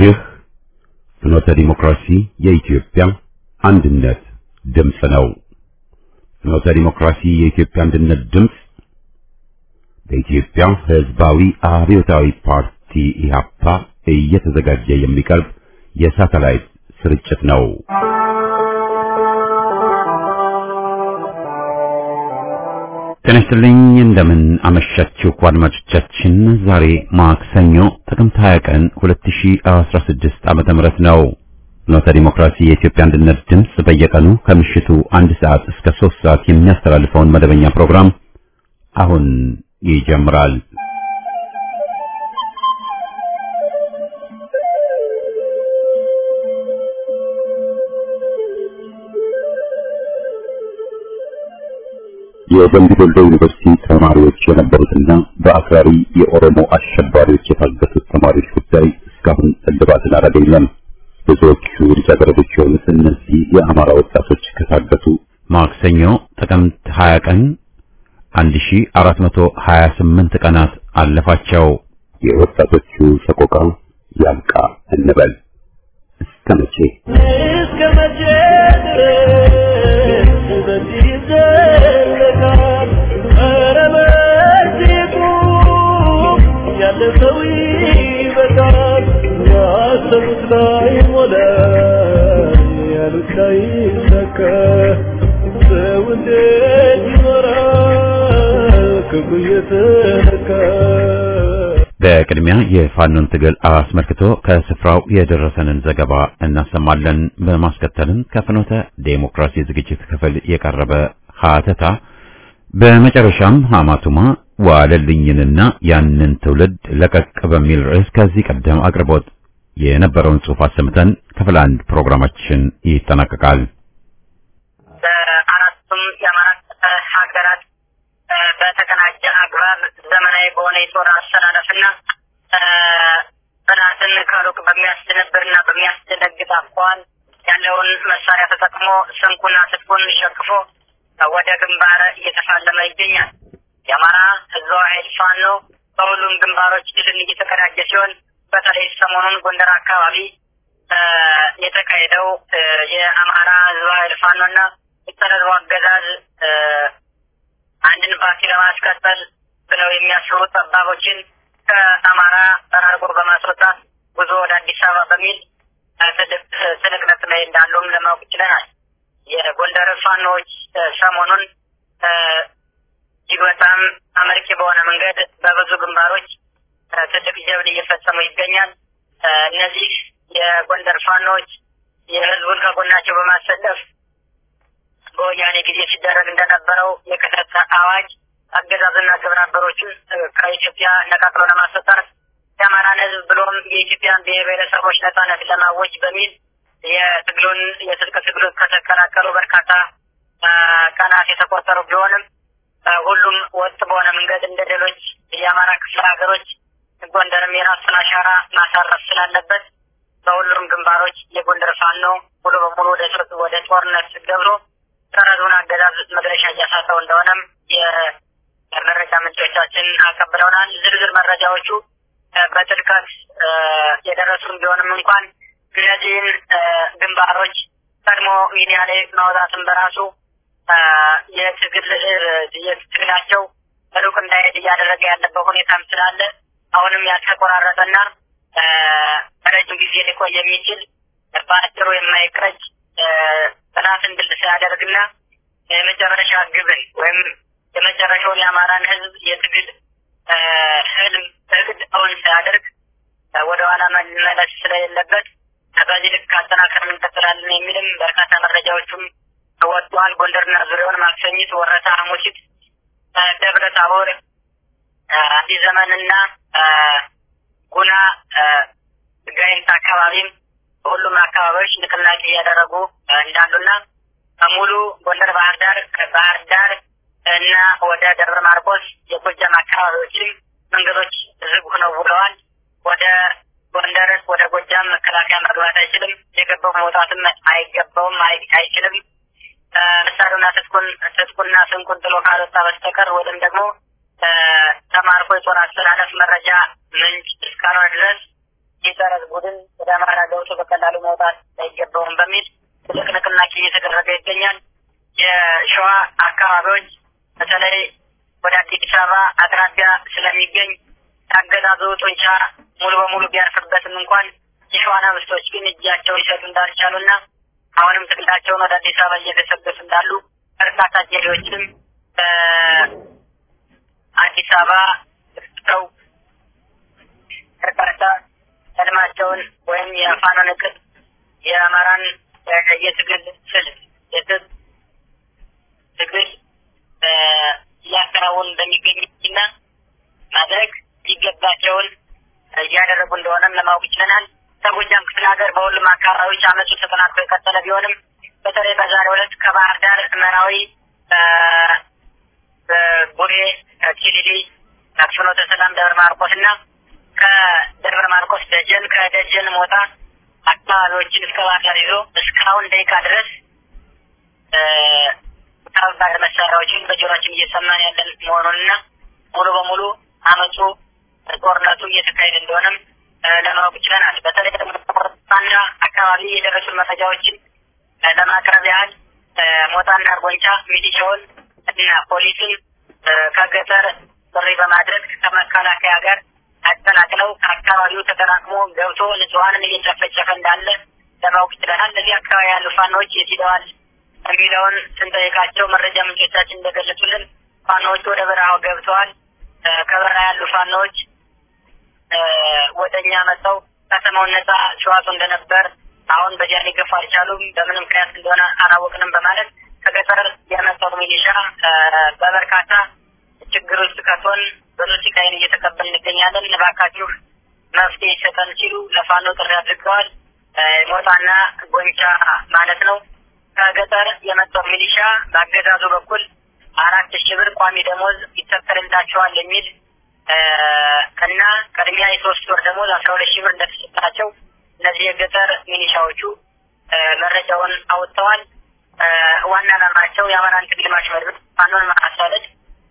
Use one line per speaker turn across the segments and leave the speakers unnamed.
ይህ ፍኖተ ዲሞክራሲ የኢትዮጵያ አንድነት ድምፅ ነው። ፍኖተ ዲሞክራሲ የኢትዮጵያ አንድነት ድምፅ በኢትዮጵያ ሕዝባዊ አብዮታዊ ፓርቲ ኢህአፓ እየተዘጋጀ የሚቀርብ የሳተላይት ስርጭት ነው። ጤና ይስጥልኝ። እንደምን አመሻችሁ አድማጮቻችን። ዛሬ ማክሰኞ ጥቅምት 20 ቀን 2016 ዓመተ ምህረት ነው። ፍኖተ ዲሞክራሲ የኢትዮጵያ አንድነት ድምፅ በየቀኑ ከምሽቱ አንድ ሰዓት እስከ ሶስት ሰዓት የሚያስተላልፈውን መደበኛ ፕሮግራም አሁን ይጀምራል። የደምቢ ዶሎ ዩኒቨርሲቲ ተማሪዎች የነበሩትና በአክራሪ የኦሮሞ አሸባሪዎች የታገቱት ተማሪዎች ጉዳይ እስካሁን እልባትን አላገኘም። ብዙዎቹ ልጃገረዶች የሆኑት እነዚህ የአማራ ወጣቶች ከታገቱ ማክሰኞ ጥቅምት 20 ቀን 1428 ቀናት አለፋቸው። የወጣቶቹ ሰቆቃ ያብቃ እንበል። እስከ መቼ
እስከ መቼ ድረስ በዚህ ይዘለቃል? ኧረ በዚህ ቁም፣ ያለ ሰው ይበቃል። ያሰቡት ላይ ሞላ፣ ያሉት ላይ ይሳካ። ሰው እንዴት ይኖራል ክፉ እየተነካ?
በቅድሚያ የፋኖን ትግል አስመልክቶ ከስፍራው የደረሰንን ዘገባ እናሰማለን። በማስከተልም ከፍኖተ ዴሞክራሲ ዝግጅት ክፍል የቀረበ ሀተታ፣ በመጨረሻም ሀማቱማ ዋለልኝንና ያንን ትውልድ ለቀቅ በሚል ርዕስ ከዚህ ቀደም አቅርቦት የነበረውን ጽሑፍ አሰምተን ክፍል አንድ ፕሮግራማችን ይጠናቀቃል።
በአራቱም የአማራ ሀገራት በተቀናጀ አግባብ ዘመናዊ በሆነ የጦር አሰላለፍና ጠላትን ከሩቅ በሚያስደነብርና በሚያስደነግጥ አኳኋን ያለውን መሳሪያ ተጠቅሞ ስንቁና ትጥቁን ሸክፎ ወደ ግንባር እየተፋለመ ይገኛል። የአማራ ህዝባዊ ኃይል ፋኖ በሁሉም ግንባሮች ድልን እየተቀዳጀ ሲሆን በተለይ ሰሞኑን ጎንደር አካባቢ የተካሄደው የአማራ ህዝባዊ ኃይል ፋኖና የጠረዝቡ አገዛዝ አንድን ፓርቲ ለማስቀጠል ብለው የሚያስቡ ጠባቦችን ከአማራ ጠራርጎ በማስወጣት ጉዞ ወደ አዲስ አበባ በሚል ትልቅ ትንቅንቅ ላይ እንዳሉም ለማወቅ ችለናል። የጎንደር ፋኖዎች ሰሞኑን እጅግ በጣም አመርቂ በሆነ መንገድ በብዙ ግንባሮች ትልቅ ጀብድ እየፈጸሙ ይገኛል። እነዚህ የጎንደር ፋኖዎች የህዝቡን ከጎናቸው በማሰለፍ በወያኔ ጊዜ ሲደረግ እንደነበረው የክተት አዋጅ አገዛዝና ግብረ አበሮቹን ከኢትዮጵያ ነቃቅሎ ለማስወጣት የአማራን ህዝብ ብሎም የኢትዮጵያን ብሔር ብሔረሰቦች ነጻነት ለማወጅ በሚል የትግሉን የትጥቅ ትግሉን ከተቀላቀሉ በርካታ ቀናት የተቆጠሩ ቢሆንም ሁሉም ወጥ በሆነ መንገድ እንደ ሌሎች የአማራ ክፍለ ሀገሮች ጎንደርም የራሱን አሻራ ማሳረፍ ስላለበት በሁሉም ግንባሮች የጎንደር ፋኖ ሙሉ በሙሉ ወደ ወደ ጦርነት ገብቶ ሰራዊቱን አገዛዝ መድረሻ እያሳጠው እንደሆነም የመረጃ ምንጮቻችን አቀብለውናል። ዝርዝር መረጃዎቹ በጥልቀት የደረሱን ቢሆንም እንኳን እነዚህን ግንባሮች ቀድሞ ሚዲያ ላይ ማውጣትን በራሱ የትግል የትግላቸው ሩቅ እንዳይሄድ እያደረገ ያለበት ሁኔታም ስላለ አሁንም ያልተቆራረጠና ረጅም ጊዜ ሊቆይ የሚችል በአጭሩ የማይቀጭ ጥናትን ድል ሳያደርግና የመጨረሻ ግብን ወይም የመጨረሻውን የአማራን ሕዝብ የትግል ህልም እቅድ እውን ሳያደርግ ወደ ኋላ መመለስ ስለሌለበት በዚህ ልክ አጠናከር እንቀጥላለን የሚልም በርካታ መረጃዎቹም ወጥተዋል። ጎንደርና ዙሪያውን ማክሰኝት፣ ወረታ፣ ሐሙሲት፣ ደብረ ታቦር፣ አዲስ ዘመንና ጉና ጋይንት አካባቢም በሁሉም አካባቢዎች ንቅናቄ እያደረጉ እንዳሉና ሙሉ ጎንደር፣ ባህር ዳር፣ ባህር ዳር እና ወደ ደብረ ማርቆስ የጎጃም አካባቢዎችም መንገዶች ዝግ ሆነው ውለዋል። ወደ ጎንደር ወደ ጎጃም መከላከያ መግባት አይችልም። የገባው መውጣትም አይገባውም፣ አይችልም። መሳሪያውና ትጥቁን ትጥቁና ስንቁን ጥሎ ካልወጣ በስተቀር ወይም ደግሞ ተማርኮ የጦር አስተላለፍ መረጃ ምንጭ እስካልሆነ ድረስ የጸረዝ ቡድን ወደ አማራ ገብቶ በቀላሉ መውጣት አይገባውም በሚል ትልቅ ንቅናቄ እየተደረገ ይገኛል። የሸዋ አካባቢዎች በተለይ ወደ አዲስ አበባ አቅራቢያ ስለሚገኝ የአገዛዙ ጡንቻ ሙሉ በሙሉ ቢያርፍበትም እንኳን የሸዋ ነብስቶች ግን እጃቸው ሊሰጡ እንዳልቻሉና አሁንም ትግላቸውን ወደ አዲስ አበባ እየገሰገሱ እንዳሉ በርካታ ጀሌዎችም በአዲስ አበባ ሰው በርካታ ህልማቸውን ወይም የፋኖን እቅድ የአማራን የትግል ስልት የትግ ትግል እያከናወኑ እንደሚገኙና ማድረግ ሲገባቸውን እያደረጉ እንደሆነም ለማወቅ ይችለናል። ከጎጃም ክፍለ ሀገር በሁሉም አካባቢዎች አመፁ ተጠናክሮ የቀጠለ ቢሆንም በተለይ በዛሬው ዕለት ከባህር ዳር መራዊ፣ ቡሬ፣ ቲሊሊ፣ ፍኖተ ሰላም፣ ደብረ ማርቆስ እና ከደብረ ማርቆስ ደጀን፣ ከደጀን ሞጣ አካባቢዎችን እስከ ባህር ዳር ይዞ እስካሁን ደቂቃ ድረስ ከባድ መሳሪያዎችን በጆሮችን እየሰማን ያለን መሆኑንና ሙሉ በሙሉ አመፁ ጦርነቱ እየተካሄደ እንደሆነም ለማወቅ ችለናል። በተለይ ደግሞ ሞጣና አካባቢ የደረሱ መረጃዎችን ለማቅረብ ያህል ሞጣና አርጎንቻ ሚሊሻውን እና ፖሊሱን ከገጠር ጥሪ በማድረግ ከመከላከያ ጋር አቀላቅለው ከአካባቢው ተጠራቅሞ ገብቶ ንጹሐንን እየጨፈጨፈ እንዳለ ለማወቅ ችለናል። እነዚህ አካባቢ ያሉ ፋኖዎች የት ሄደዋል የሚለውን ስንጠይቃቸው መረጃ ምንጮቻችን እንደገለጹልን ፋኖዎች ወደ በረሃው ገብተዋል። ከበረሃ ያሉ ፋኖዎች ወደ እኛ መጥተው ከተማውን ነጻ ሲዋጡ እንደነበር አሁን በዚያ ሊገፉ አልቻሉም። በምን ምክንያት እንደሆነ አላወቅንም በማለት ከገጠር የመጣው ሚሊሻ በበርካታ ችግር ውስጥ ከቶን ብዙ ሲቃይን እየተቀበል እንገኛለን። እባካችሁ መፍትሄ ይሰጠን ሲሉ ለፋኖ ጥሪ አድርገዋል። ሞጣና ጎንቻ ማለት ነው። ከገጠር የመጣው ሚሊሻ በአገዛዙ በኩል አራት ሺህ ብር ቋሚ ደሞዝ ይተከልላቸዋል የሚል እና ቅድሚያ የሶስት ወር ደሞዝ አስራ ሁለት ሺህ ብር እንደተሰጣቸው እነዚህ የገጠር ሚሊሻዎቹ መረጃውን አውጥተዋል። ዋና ዓላማቸው የአማራን ትግል ማሽመድመድ፣ ፋኖን ማሳደድ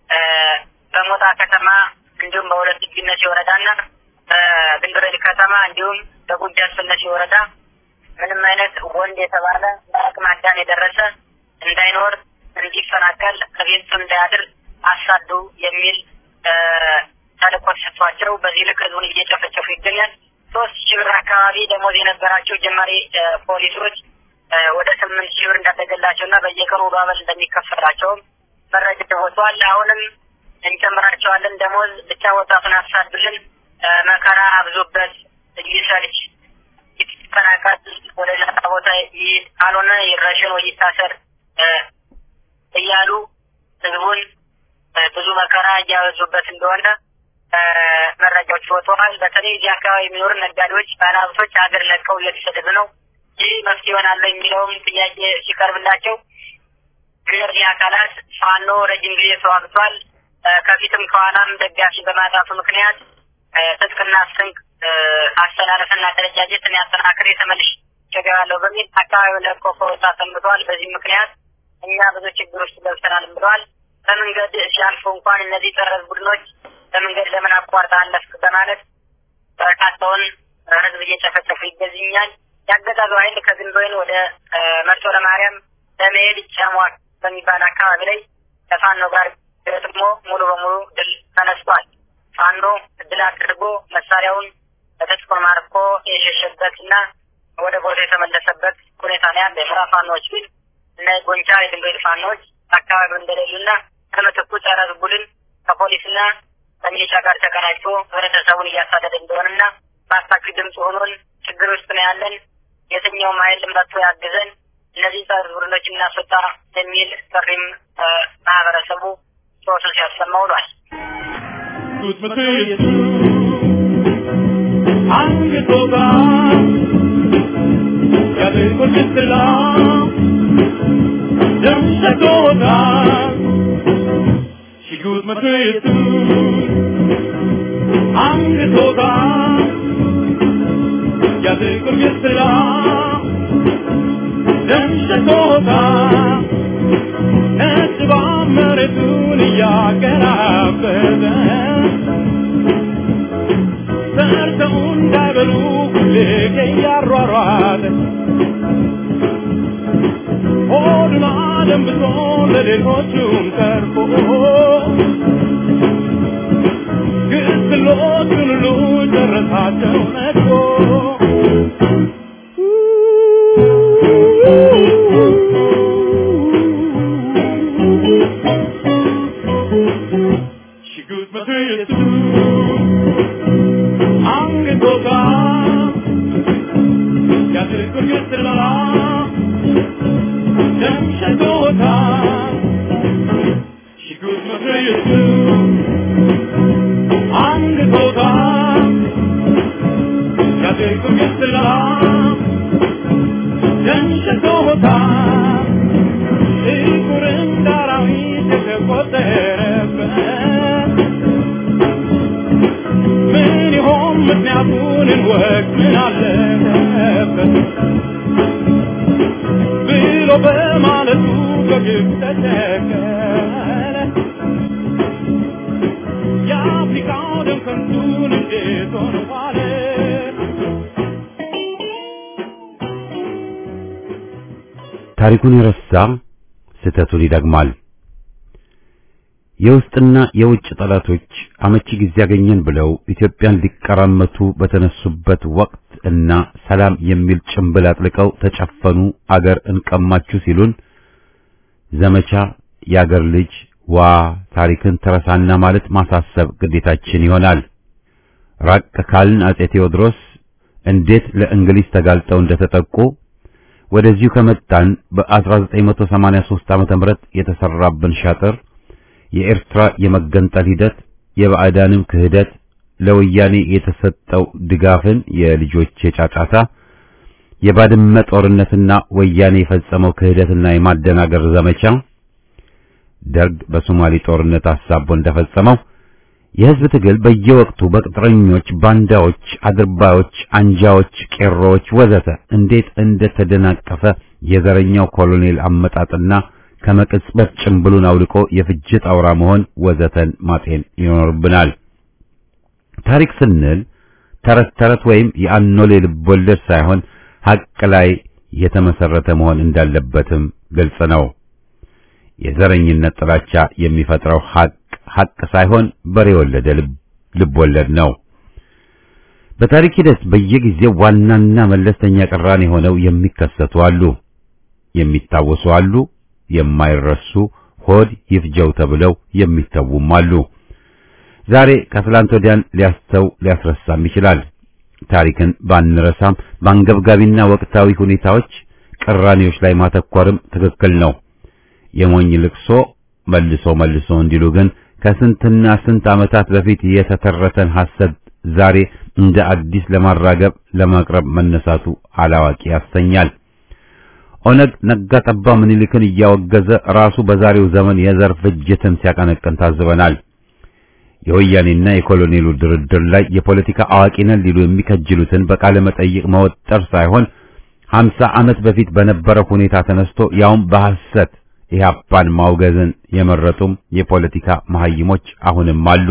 በሞጣ ከተማ እንዲሁም በሁለት ግነሴ ወረዳና በድንግረድ ከተማ እንዲሁም በጉጂ አስፈላሴ ወረዳ ምንም አይነት ወንድ የተባለ በአቅመ አዳም የደረሰ እንዳይኖር እንዲፈናቀል ከቤቱ እንዳያድር አሳዱ የሚል ተልእኮ ተሰጥቷቸው በዚህ ልክ ህዝቡን እየጨፈጨፉ ይገኛል። ሶስት ሺህ ብር አካባቢ ደሞዝ የነበራቸው ጀማሪ ፖሊሶች ወደ ስምንት ሺህ ብር እንዳደገላቸው እና በየቀኑ ባበል እንደሚከፈላቸውም መረጃ ወጥቷል። አሁንም እንጨምራቸዋለን ደሞዝ ብቻ ወጣቱን አሳዱልን፣ መከራ አብዙበት፣ ይሰልች፣ ይፈናቀል፣ ወደ ሌላ ቦታ ካልሆነ ይረሽን ወይ ይታሰር እያሉ ህዝቡን ብዙ መከራ እያበዙበት እንደሆነ መረጃዎች ወጥተዋል። በተለይ እዚህ አካባቢ የሚኖሩ ነጋዴዎች፣ ባለሀብቶች ሀገር ለቀው እየተሰደዱ ነው። ይህ መፍትሄ ይሆናል የሚለውም ጥያቄ ሲቀርብላቸው እነዚህ አካላት ፋኖ ረጅም ጊዜ ተዋግቷል፣ ከፊትም ከኋላም ደጋፊ በማጣቱ ምክንያት ትጥቅና ስንቅ አስተላለፍና አደረጃጀትን ያጠናክር የተመልሽ ቸገራለሁ በሚል አካባቢውን ለቆ ከወጣ ሰንብተዋል። በዚህ ምክንያት እኛ ብዙ ችግር ውስጥ ገብተናል ብለዋል። በመንገድ ሲያልፉ እንኳን እነዚህ ጠረዝ ቡድኖች በመንገድ ለምን አቋርጠ አለፍክ በማለት በርካታውን ህዝብ እየጨፈጨፉ ይገዝኛል። ያገዛዙ ኃይል ከግንቦይን ወደ መርጦ ለማርያም ለመሄድ ጨሟል በሚባል አካባቢ ላይ ከፋኖ ጋር ገጥሞ ሙሉ በሙሉ ድል ተነስቷል። ፋኖ ድል አድርጎ መሳሪያውን በተስኮን ማርኮ የሸሸበት እና ወደ ቦታ የተመለሰበት ሁኔታ ነው ያለ። የምዕራብ ፋኖዎች ግን እና የጎንቻ የድንጋይ ፋኖች አካባቢው እንደሌሉና ከምትኩ ጸረ ቡድን ከፖሊስና ከሚሊሻ ጋር ተቀናጅቶ ህብረተሰቡን እያሳደደ እንደሆነና በአስታኪ ድምፅ ሆኖን ችግር ውስጥ ነው ያለን፣ የትኛውም ኃይል መጥቶ ያግዘን፣ እነዚህ ጸረ ቡድኖች እናስወጣ የሚል ጥሪም ማህበረሰቡ ሶሱ ሲያሰማ ውሏል።
Sigut med tröjtu Angetåga Jag tycker jättebra Den ska tåga Ett varmare med retur Jag är över För በልተው እንዳይበሉ ሁሌ እያሯሯጠ ሆዱን አደንብቶ ለሌሎቹም ተርፎ ግስሎቹን ሁሉ ጨረሳቸው ነድፎ ሽጉጥ መትየቱ አንገቶታ ያትርኩር ግስላ ደም ሸቶታ ሽጉጥ መትየቱ አንገቶታ ያትርኩር ግስላ ደም ሸቶታ ጥቁር እንደ አራዊት የተቆጠረበት ምን ይሆን ምክንያቱን እንወቅ ምን አለበት ብሎ በማለቱ በግብ ተቸገረ የአፍሪካው ደም ከንቱን እንዴት ሆነ ዋለ
ታሪኩን የረሳ ስህተቱን ይደግማል። የውስጥና የውጭ ጠላቶች አመቺ ጊዜ ያገኘን ብለው ኢትዮጵያን ሊቀራመቱ በተነሱበት ወቅት እና ሰላም የሚል ጭንብል አጥልቀው ተጨፈኑ፣ አገር እንቀማችሁ ሲሉን ዘመቻ የአገር ልጅ ዋ ታሪክን ተረሳና ማለት ማሳሰብ ግዴታችን ይሆናል። ራቅ ካልን አጼ ቴዎድሮስ እንዴት ለእንግሊዝ ተጋልጠው እንደተጠቁ ወደዚሁ ከመጣን በ1983 ዓመተ ምህረት የተሰራብን ሻጥር የኤርትራ የመገንጠል ሂደት የባዕዳንም ክህደት ለወያኔ የተሰጠው ድጋፍን የልጆች የጫጫታ የባድመ ጦርነትና ወያኔ የፈጸመው ክህደትና የማደናገር ዘመቻ ደርግ በሶማሌ ጦርነት አሳቦ እንደፈጸመው የህዝብ ትግል በየወቅቱ በቅጥረኞች፣ ባንዳዎች፣ አድርባዮች፣ አንጃዎች፣ ቄሮዎች ወዘተ እንዴት እንደተደናቀፈ የዘረኛው ኮሎኔል አመጣጥና ከመቅጽበት ጭምብሉን አውልቆ የፍጅት አውራ መሆን ወዘተን ማጤን ይኖርብናል። ታሪክ ስንል ተረት ተረት ወይም የአኖሌ ልቦለድ ሳይሆን ሐቅ ላይ የተመሰረተ መሆን እንዳለበትም ግልጽ ነው። የዘረኝነት ጥላቻ የሚፈጥረው ሐቅ ሐቅ ሳይሆን በሬ ወለደ ልብ ወለድ ነው። በታሪክ ሂደት በየጊዜው ዋናና መለስተኛ ቅራኔ ሆነው የሚከሰቱ አሉ፣ የሚታወሱ አሉ፣ የማይረሱ ሆድ ይፍጀው ተብለው የሚተዉም አሉ። ዛሬ ከትላንት ወዲያን ሊያስተው ሊያስረሳም ይችላል። ታሪክን ባንረሳም በአንገብጋቢና ወቅታዊ ሁኔታዎች ቅራኔዎች ላይ ማተኮርም ትክክል ነው። የሞኝ ልቅሶ መልሶ መልሶ እንዲሉ ግን ከስንትና ስንት ዓመታት በፊት የተተረተን ሐሰት ዛሬ እንደ አዲስ ለማራገብ ለማቅረብ መነሳቱ አላዋቂ ያሰኛል። ኦነግ ነጋ ጠባ ምኒልክን እያወገዘ ራሱ በዛሬው ዘመን የዘር ፍጅትን ሲያቀነቅን ታዝበናል። የወያኔና የኮሎኔሉ ድርድር ላይ የፖለቲካ አዋቂ ነን ሊሉ የሚከጅሉትን በቃለ መጠይቅ መወጠር ሳይሆን ሀምሳ ዓመት በፊት በነበረው ሁኔታ ተነስቶ ያውም በሐሰት ኢህአፓን ማውገዝን የመረጡም የፖለቲካ መሐይሞች አሁንም አሉ።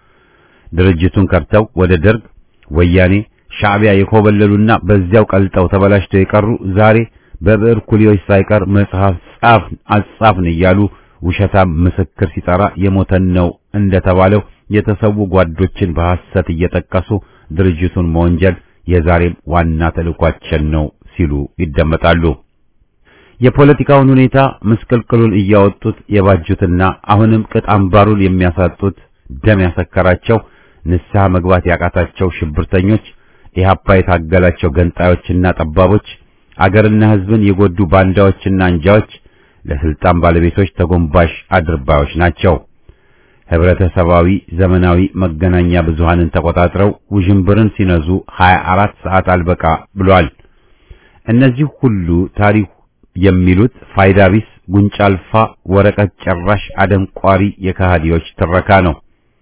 ድርጅቱን ከርተው ወደ ደርግ፣ ወያኔ፣ ሻዕቢያ የኮበለሉና በዚያው ቀልጠው ተበላሽተው የቀሩ ዛሬ በብዕር ኩሊዎች ሳይቀር መጽሐፍ ጻፍን አጻፍን እያሉ ውሸታም ምስክር ሲጠራ የሞተን ነው እንደተባለው የተሰዉ ጓዶችን በሐሰት እየጠቀሱ ድርጅቱን መወንጀል የዛሬም ዋና ተልዕኳችን ነው ሲሉ ይደመጣሉ። የፖለቲካውን ሁኔታ ምስቅልቅሉን እያወጡት የባጁትና አሁንም ቅጥ አምባሩን የሚያሳጡት ደም ያሰከራቸው ንስሐ መግባት ያቃታቸው ሽብርተኞች፣ ኢህአፓ የታገላቸው ገንጣዮችና ጠባቦች፣ አገርና ሕዝብን የጎዱ ባንዳዎችና አንጃዎች ለስልጣን ባለቤቶች ተጎንባሽ አድርባዮች ናቸው። ህብረተሰባዊ ዘመናዊ መገናኛ ብዙሃንን ተቆጣጥረው ውዥንብርን ሲነዙ 24 ሰዓት አልበቃ ብሏል። እነዚህ ሁሉ ታሪክ የሚሉት ፋይዳ ቢስ ጉንጫ አልፋ ወረቀት ጨራሽ አደንቋሪ የከሃዲዎች ትረካ ነው።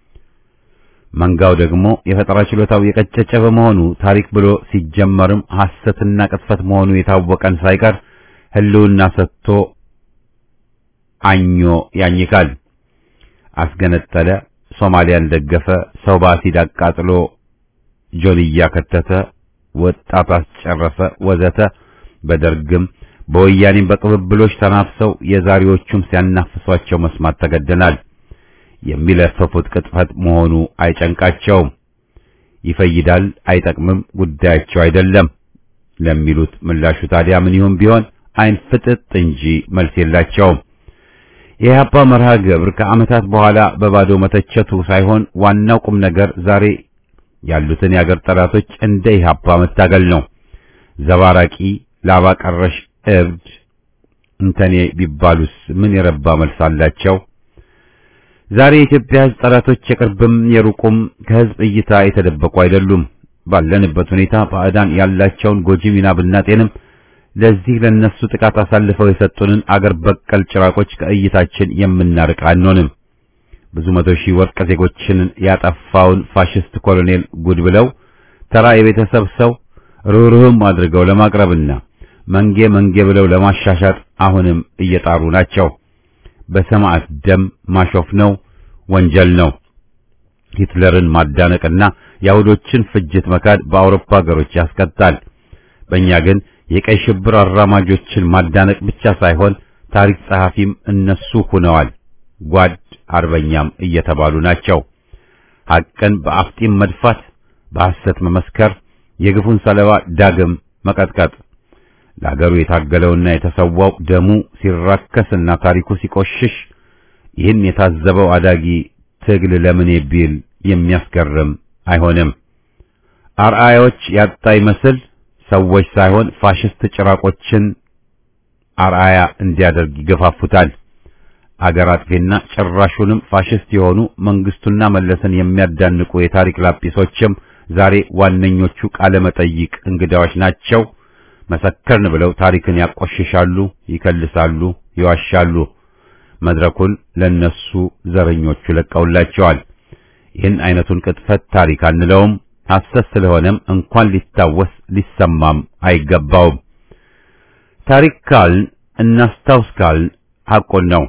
መንጋው ደግሞ የፈጠራ ችሎታው የቀጨጨ በመሆኑ ታሪክ ብሎ ሲጀመርም ሐሰትና ቅጥፈት መሆኑ የታወቀን ሳይቀር ህልውና ሰጥቶ አኞ ያኝካል። አስገነጠለ፣ ሶማሊያን ደገፈ፣ ሰው በአሲድ አቃጥሎ ጆንያ ከተተ፣ ወጣት አስጨረሰ፣ ወዘተ በደርግም በወያኔም በቅብብሎች ተናፍሰው የዛሬዎቹም ሲያናፍሷቸው መስማት ተገደናል። የሚለፈፉት ቅጥፈት መሆኑ አይጨንቃቸውም። ይፈይዳል፣ አይጠቅምም፣ ጉዳያቸው አይደለም ለሚሉት ምላሹ ታዲያ ምን ይሁን ቢሆን አይን ፍጥጥ እንጂ መልስ የላቸውም። የኢህአፓ መርሃ ግብር ከዓመታት በኋላ በባዶ መተቸቱ ሳይሆን ዋናው ቁም ነገር ዛሬ ያሉትን የአገር ጠላቶች እንደ ኢህአፓ መታገል ነው። ዘባራቂ ላባ ቀረሽ እብድ እንተኔ ቢባሉስ ምን የረባ መልስ አላቸው? ዛሬ የኢትዮጵያ ሕዝብ ጠላቶች የቅርብም የሩቁም ከሕዝብ እይታ የተደበቁ አይደሉም። ባለንበት ሁኔታ ባዕዳን ያላቸውን ጎጂ ሚና ብናጤንም ለዚህ ለነሱ ጥቃት አሳልፈው የሰጡንን አገር በቀል ጭራቆች ከእይታችን የምናርቅ አንሆንም። ብዙ መቶ ሺህ ወርቅ ዜጎችን ያጠፋውን ፋሽስት ኮሎኔል ጉድ ብለው ተራ የቤተሰብ ሰው ርኅሩህም አድርገው ለማቅረብና መንጌ መንጌ ብለው ለማሻሻጥ አሁንም እየጣሩ ናቸው። በሰማዕት ደም ማሾፍ ነው፣ ወንጀል ነው። ሂትለርን ማዳነቅና የአይሁዶችን ፍጅት መካድ በአውሮፓ ሀገሮች ያስቀጣል። በእኛ ግን የቀይ ሽብር አራማጆችን ማዳነቅ ብቻ ሳይሆን ታሪክ ጸሐፊም እነሱ ሆነዋል። ጓድ አርበኛም እየተባሉ ናቸው። ሐቅን በአፍጢም መድፋት፣ በሐሰት መመስከር፣ የግፉን ሰለባ ዳግም መቀጥቀጥ ለአገሩ የታገለውና የተሰዋው ደሙ ሲራከስና ታሪኩ ሲቆሽሽ ይህን የታዘበው አዳጊ ትግል ለምን ቢል የሚያስገርም አይሆንም። አርአያዎች ያጣ ይመስል ሰዎች ሳይሆን ፋሽስት ጭራቆችን አርአያ እንዲያደርግ ይገፋፉታል። አገር አጥፊና ጭራሹንም ፋሽስት የሆኑ መንግስቱና መለስን የሚያዳንቁ የታሪክ ላጲሶችም ዛሬ ዋነኞቹ ቃለ መጠይቅ እንግዳዎች ናቸው። መሰከርን ብለው ታሪክን ያቆሽሻሉ፣ ይከልሳሉ፣ ይዋሻሉ። መድረኩን ለነሱ ዘረኞቹ ለቀውላቸዋል። ይህን አይነቱን ቅጥፈት ታሪክ አንለውም። ሐሰት ስለሆነም እንኳን ሊታወስ ሊሰማም አይገባውም። ታሪክ ካልን እናስታውስ ካልን ሐቁን ነው።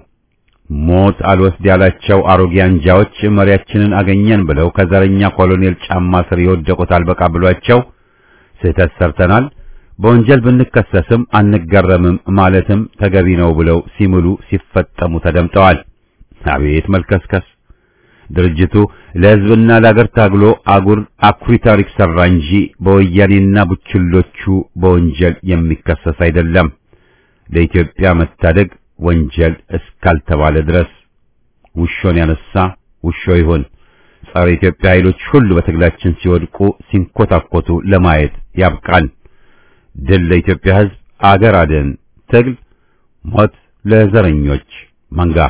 ሞት አልወስድ ያላቸው አሮጌ አንጃዎች መሪያችንን አገኘን ብለው ከዘረኛ ኮሎኔል ጫማ ስር የወደቁት አልበቃ ብሏቸው ስህተት ሰርተናል በወንጀል ብንከሰስም አንገረምም ማለትም ተገቢ ነው ብለው ሲምሉ ሲፈጠሙ ተደምጠዋል። አቤት መልከስከስ! ድርጅቱ ለሕዝብና ለአገር ታግሎ አጉር አኩሪ ታሪክ ሰራ እንጂ በወያኔና ቡችሎቹ በወንጀል የሚከሰስ አይደለም። ለኢትዮጵያ መታደግ ወንጀል እስካልተባለ ድረስ ውሾን ያነሳ ውሾ ይሁን። ጸረ ኢትዮጵያ ኃይሎች ሁሉ በትግላችን ሲወድቁ ሲንኮታኮቱ ለማየት ያብቃል። ድል ለኢትዮጵያ ሕዝብ፣ አገር አድን ትግል፣ ሞት ለዘረኞች መንጋ።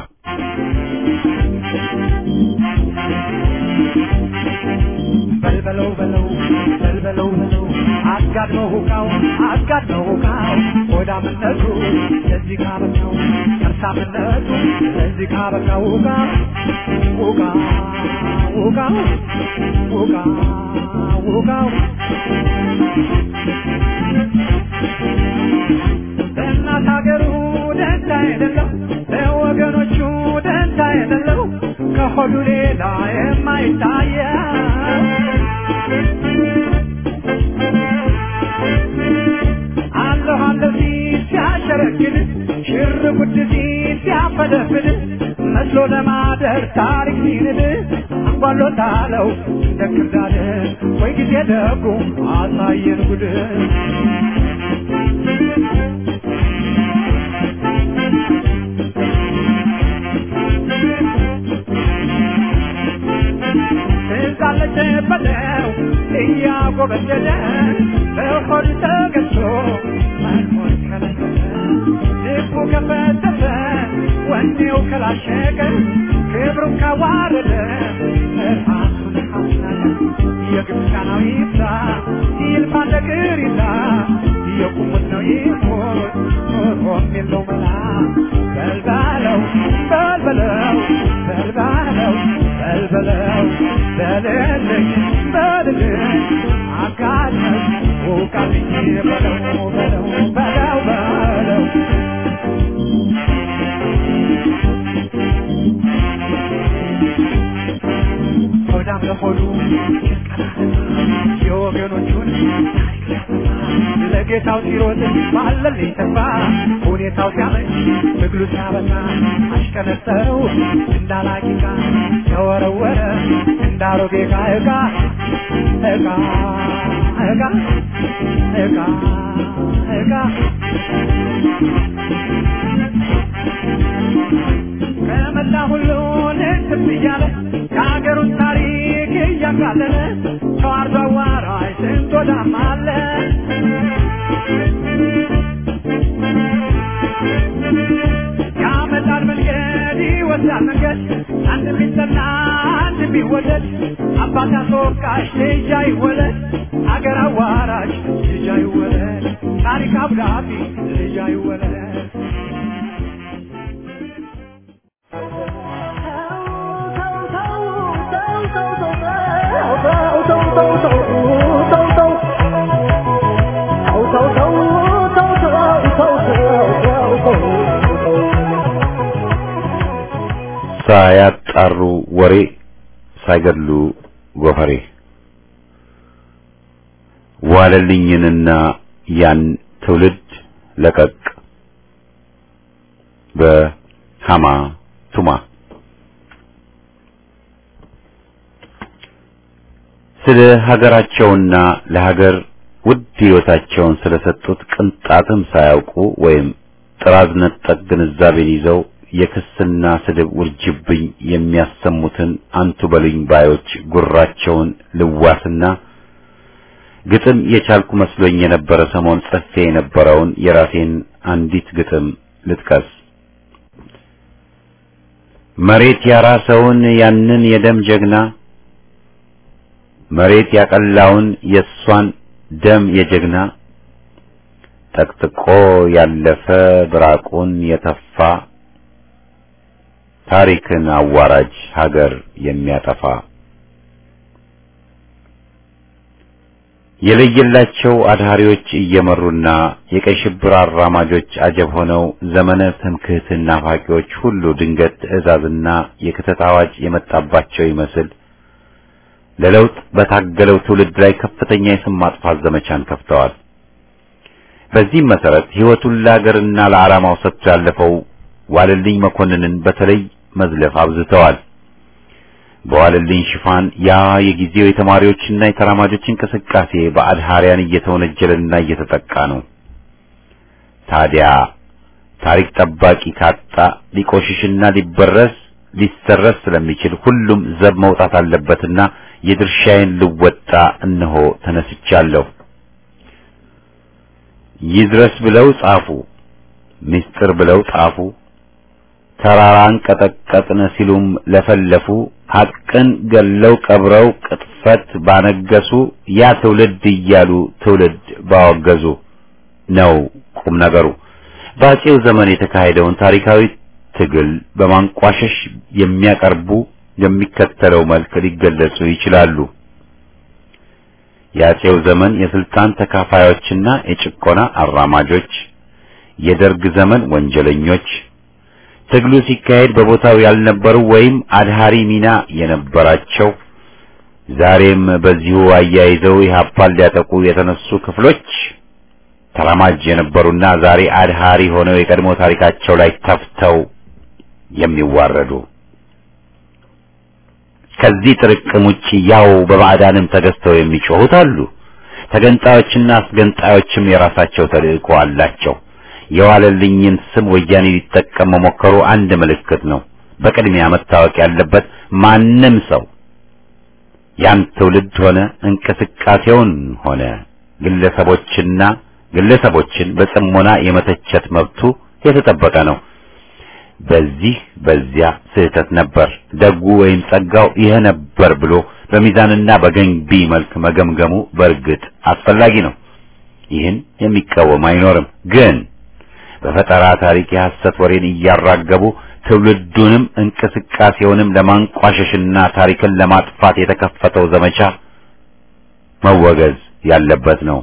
በልበለው በለው በልበለው በለው አጋድመው ሁካው አጋድመው ሁካው ሆዳምነቱ ለዚህ ካበቃው ከርሳምነቱ ለዚህ ካበቃው ሁካ ሁካ ሁካ ሁካ ሁካው ለእናት ሀገሩ ደንታ የሌለው ለወገኖቹ ደንታ የሌለው ከሆዱ ሌላ የማይታየው አለሁ አለሁ ሲል ሲያሸረግድ ሽር ጉድ ሲል ሲያፈደፍድ መስሎ ለማደር ታሪክ ሲንድ አንጓሎታለው እንደ ክርዳድ ወይ ጊዜ ደጉ አሳየን ጉድ ትዛለች በለው እያጎበደደ በሆድ ተገዝቶ መኖር ከለከለ ልቡ ከፈተተ ወኔው ከላሸቀ ክብሩን ካዋረደ ራሱን ካስናቀ የግብፃናዊ ይብዛ ይልፋ ነገር ይዛ የቁሙት ነው ይሞት ኖሮም የለው መላ በልባለው በልበለው በልባለው በልበለው በልልኝ በልልኝ አጋለኝ ውቃልኝ በለው በለው በለው በለው ሆዳም ለሆዱ ወገኖቹን ለጌታው ሲሮጥ ባለልኝ ተስፋ ሁኔታው ሲያመች ትግሉ ሲያበዛ አሽከነጠረው እንዳላቂቃ ተወረወረ እንዳሮጌ ዕቃ ዕቃ ዕቃ ዕቃ ዕቃ ዕቃ ከመላ ሁሉን እንትም እያለ የሀገሩን ታሪክ እያቃለለ ሰው አርዶ አዋራጅ ስንት ወዳም አለ ያመጣል መንገድ ይወስዳል መንገድ አንድ ቢጠና አንድ ቢወደድ አባት አስወቃሽ ልጅ አይወለድ አገር አዋራጅ ልጅ አይወለድ ታሪክ አብዳቢ ልጅ አይወለድ
ሳያጣሩ ወሬ ሳይገድሉ ጎፈሬ ዋለልኝንና ያን ትውልድ ለቀቅ በሃማ ቱማ ስለ ሀገራቸውና ለሀገር ውድ ሕይወታቸውን ስለሰጡት ቅንጣትም ሳያውቁ ወይም ጥራዝ ነጠቅ ግንዛቤን ይዘው የክስና ስድብ ውርጅብኝ የሚያሰሙትን አንቱ በሉኝ ባዮች ጉራቸውን ልዋስና ግጥም የቻልኩ መስሎኝ የነበረ ሰሞን ጽፌ የነበረውን የራሴን አንዲት ግጥም ልጥቀስ። መሬት ያራሰውን ያንን የደም ጀግና መሬት ያቀላውን የእሷን ደም የጀግና ጠቅጥቆ ያለፈ ብራቁን የተፋ ታሪክን አዋራጅ ሀገር የሚያጠፋ የለየላቸው አድሃሪዎች እየመሩና የቀይ ሽብር አራማጆች አጀብ ሆነው ዘመነ ትምክህትን ናፋቂዎች ሁሉ ድንገት ትዕዛዝና የክተት አዋጅ የመጣባቸው ይመስል ለለውጥ በታገለው ትውልድ ላይ ከፍተኛ የስም ማጥፋት ዘመቻን ከፍተዋል። በዚህም መሰረት ሕይወቱን ለአገርና ለዓላማው ሰጥቶ ያለፈው ዋለልኝ መኮንንን በተለይ መዝለፍ አብዝተዋል። በዋለልኝ ሽፋን ያ የጊዜው የተማሪዎችና የተራማጆች እንቅስቃሴ በአድሃሪያን እየተወነጀለና እየተጠቃ ነው። ታዲያ ታሪክ ጠባቂ ካጣ ሊቆሽሽና ሊበረስ ሊሰረስ ስለሚችል ሁሉም ዘብ መውጣት አለበትና የድርሻዬን ልወጣ እነሆ ተነስቻለሁ። ይድረስ ብለው ጻፉ፣ ምስጢር ብለው ጻፉ፣ ተራራን ቀጠቀጥን ሲሉም ለፈለፉ፣ ሐቅን ገለው ቀብረው ቅጥፈት ባነገሱ፣ ያ ትውልድ እያሉ ትውልድ ባወገዙ ነው ቁም ነገሩ። በአፄው ዘመን የተካሄደውን ታሪካዊ ትግል በማንቋሸሽ የሚያቀርቡ የሚከተለው መልክ ሊገለጹ ይችላሉ። የአፄው ዘመን የስልጣን ተካፋዮችና የጭቆና አራማጆች፣ የደርግ ዘመን ወንጀለኞች፣ ትግሉ ሲካሄድ በቦታው ያልነበሩ ወይም አድሃሪ ሚና የነበራቸው፣ ዛሬም በዚሁ አያይዘው ኢህአፓን ሊያጠቁ የተነሱ ክፍሎች፣ ተራማጅ የነበሩና ዛሬ አድሃሪ ሆነው የቀድሞ ታሪካቸው ላይ ተፍተው የሚዋረዱ ከዚህ ጥርቅም ውጪ ያው በባዕዳንም ተገዝተው የሚጮሁት አሉ። ተገንጣዮችና አስገንጣዮችም የራሳቸው ተልእኮ አላቸው። የዋለልኝን ስም ወያኔ ሊጠቀም መሞከሩ አንድ ምልክት ነው። በቅድሚያ መታወቅ ያለበት ማንም ሰው ያን ትውልድ ሆነ እንቅስቃሴውን ሆነ ግለሰቦችና ግለሰቦችን በጽሞና የመተቸት መብቱ የተጠበቀ ነው። በዚህ በዚያ ስህተት ነበር፣ ደጉ ወይም ጸጋው ይህ ነበር ብሎ በሚዛንና በገንቢ መልክ መገምገሙ በእርግጥ አስፈላጊ ነው። ይህን የሚቃወም አይኖርም። ግን በፈጠራ ታሪክ የሐሰት ወሬን እያራገቡ ትውልዱንም እንቅስቃሴውንም ለማንቋሸሽና ታሪክን ለማጥፋት የተከፈተው ዘመቻ መወገዝ ያለበት ነው።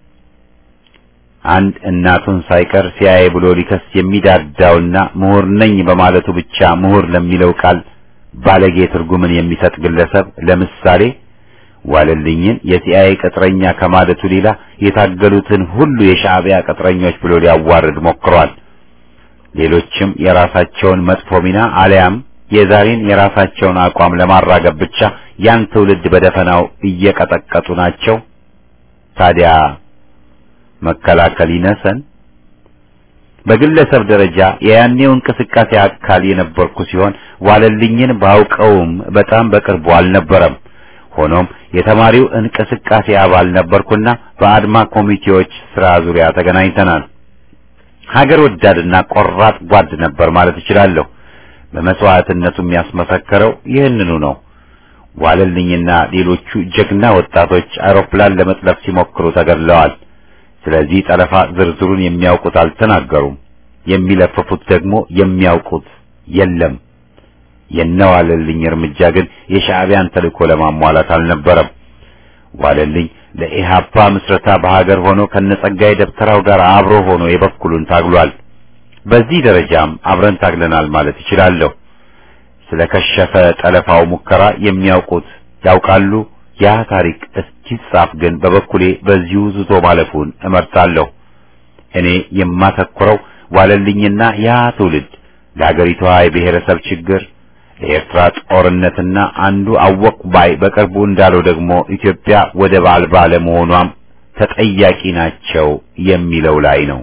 አንድ እናቱን ሳይቀር ሲያይ ብሎ ሊከስ የሚዳዳውና ምሁር ነኝ በማለቱ ብቻ ምሁር ለሚለው ቃል ባለጌ ትርጉምን የሚሰጥ ግለሰብ ለምሳሌ ዋለልኝን የሲአይኤ ቅጥረኛ ከማለቱ ሌላ የታገሉትን ሁሉ የሻዕቢያ ቅጥረኞች ብሎ ሊያዋርድ ሞክሯል። ሌሎችም የራሳቸውን መጥፎ ሚና አሊያም የዛሬን የራሳቸውን አቋም ለማራገብ ብቻ ያን ትውልድ በደፈናው እየቀጠቀጡ ናቸው። ታዲያ መከላከል ይነሰን። በግለሰብ ደረጃ የያኔው እንቅስቃሴ አካል የነበርኩ ሲሆን ዋለልኝን ባውቀውም በጣም በቅርቡ አልነበረም። ሆኖም የተማሪው እንቅስቃሴ አባል ነበርኩና በአድማ ኮሚቴዎች ስራ ዙሪያ ተገናኝተናል። ሀገር ወዳድና ቆራጥ ጓድ ነበር ማለት እችላለሁ። በመስዋዕትነቱ የሚያስመሰከረው ይህንኑ ነው። ዋለልኝና ሌሎቹ ጀግና ወጣቶች አውሮፕላን ለመጥለፍ ሲሞክሩ ተገድለዋል። ስለዚህ ጠለፋ ዝርዝሩን የሚያውቁት አልተናገሩም። የሚለፍፉት ደግሞ የሚያውቁት የለም። የነዋለልኝ እርምጃ ግን የሻዕቢያን ተልእኮ ለማሟላት አልነበረም። ዋለልኝ ለኢሃፓ ምስረታ በሀገር ሆኖ ከነጸጋዬ ደብተራው ጋር አብሮ ሆኖ የበኩሉን ታግሏል። በዚህ ደረጃም አብረን ታግለናል ማለት እችላለሁ። ስለ ከሸፈ ጠለፋው ሙከራ የሚያውቁት ያውቃሉ። ያ ታሪክ እስኪጻፍ ግን በበኩሌ በዚሁ ዝቶ ማለፉን እመርጣለሁ። እኔ የማተኩረው ዋለልኝና ያ ትውልድ ለአገሪቷ የብሔረሰብ ችግር ለኤርትራ ጦርነትና አንዱ አወቅ ባይ በቅርቡ እንዳለው ደግሞ ኢትዮጵያ ወደብ አልባ ለመሆኗም ተጠያቂ ናቸው የሚለው ላይ ነው።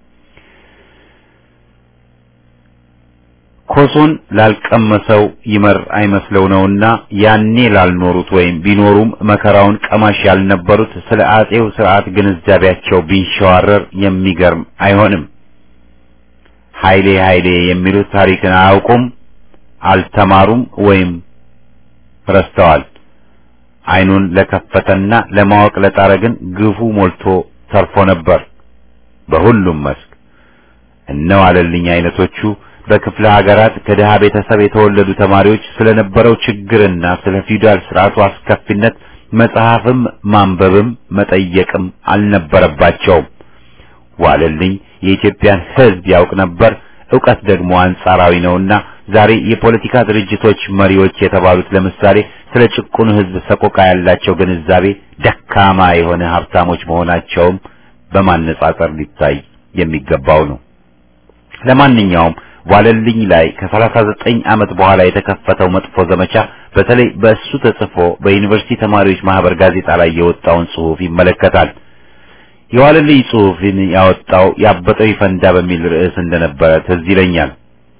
ኮሶን ላልቀመሰው ይመር አይመስለው ነውና ያኔ ላልኖሩት ወይም ቢኖሩም መከራውን ቀማሽ ያልነበሩት ስለ አጼው ስርዓት ግንዛቤያቸው ቢንሸዋረር የሚገርም አይሆንም። ኃይሌ ኃይሌ የሚሉት ታሪክን አያውቁም፣ አልተማሩም ወይም ረስተዋል። አይኑን ለከፈተና ለማወቅ ለጣረ ግን ግፉ ሞልቶ ተርፎ ነበር በሁሉም መስክ። እነዋለልኝ አይነቶቹ በክፍለ ሀገራት ከድሃ ቤተሰብ የተወለዱ ተማሪዎች ስለነበረው ችግርና ስለ ፊውዳል ስርዓቱ አስከፊነት መጽሐፍም ማንበብም መጠየቅም አልነበረባቸውም። ዋለልኝ የኢትዮጵያን ሕዝብ ያውቅ ነበር። ዕውቀት ደግሞ አንጻራዊ ነውና ዛሬ የፖለቲካ ድርጅቶች መሪዎች የተባሉት ለምሳሌ ስለ ጭቁኑ ሕዝብ ሰቆቃ ያላቸው ግንዛቤ ደካማ የሆነ ሀብታሞች መሆናቸውም በማነጻጸር ሊታይ የሚገባው ነው። ለማንኛውም ዋለልኝ ላይ ከሰላሳ ዘጠኝ ዓመት በኋላ የተከፈተው መጥፎ ዘመቻ በተለይ በእሱ ተጽፎ በዩኒቨርሲቲ ተማሪዎች ማህበር ጋዜጣ ላይ የወጣውን ጽሑፍ ይመለከታል። የዋለልኝ ጽሑፍን ያወጣው ያበጠው ይፈንዳ በሚል ርዕስ እንደነበረ ትዝ ይለኛል።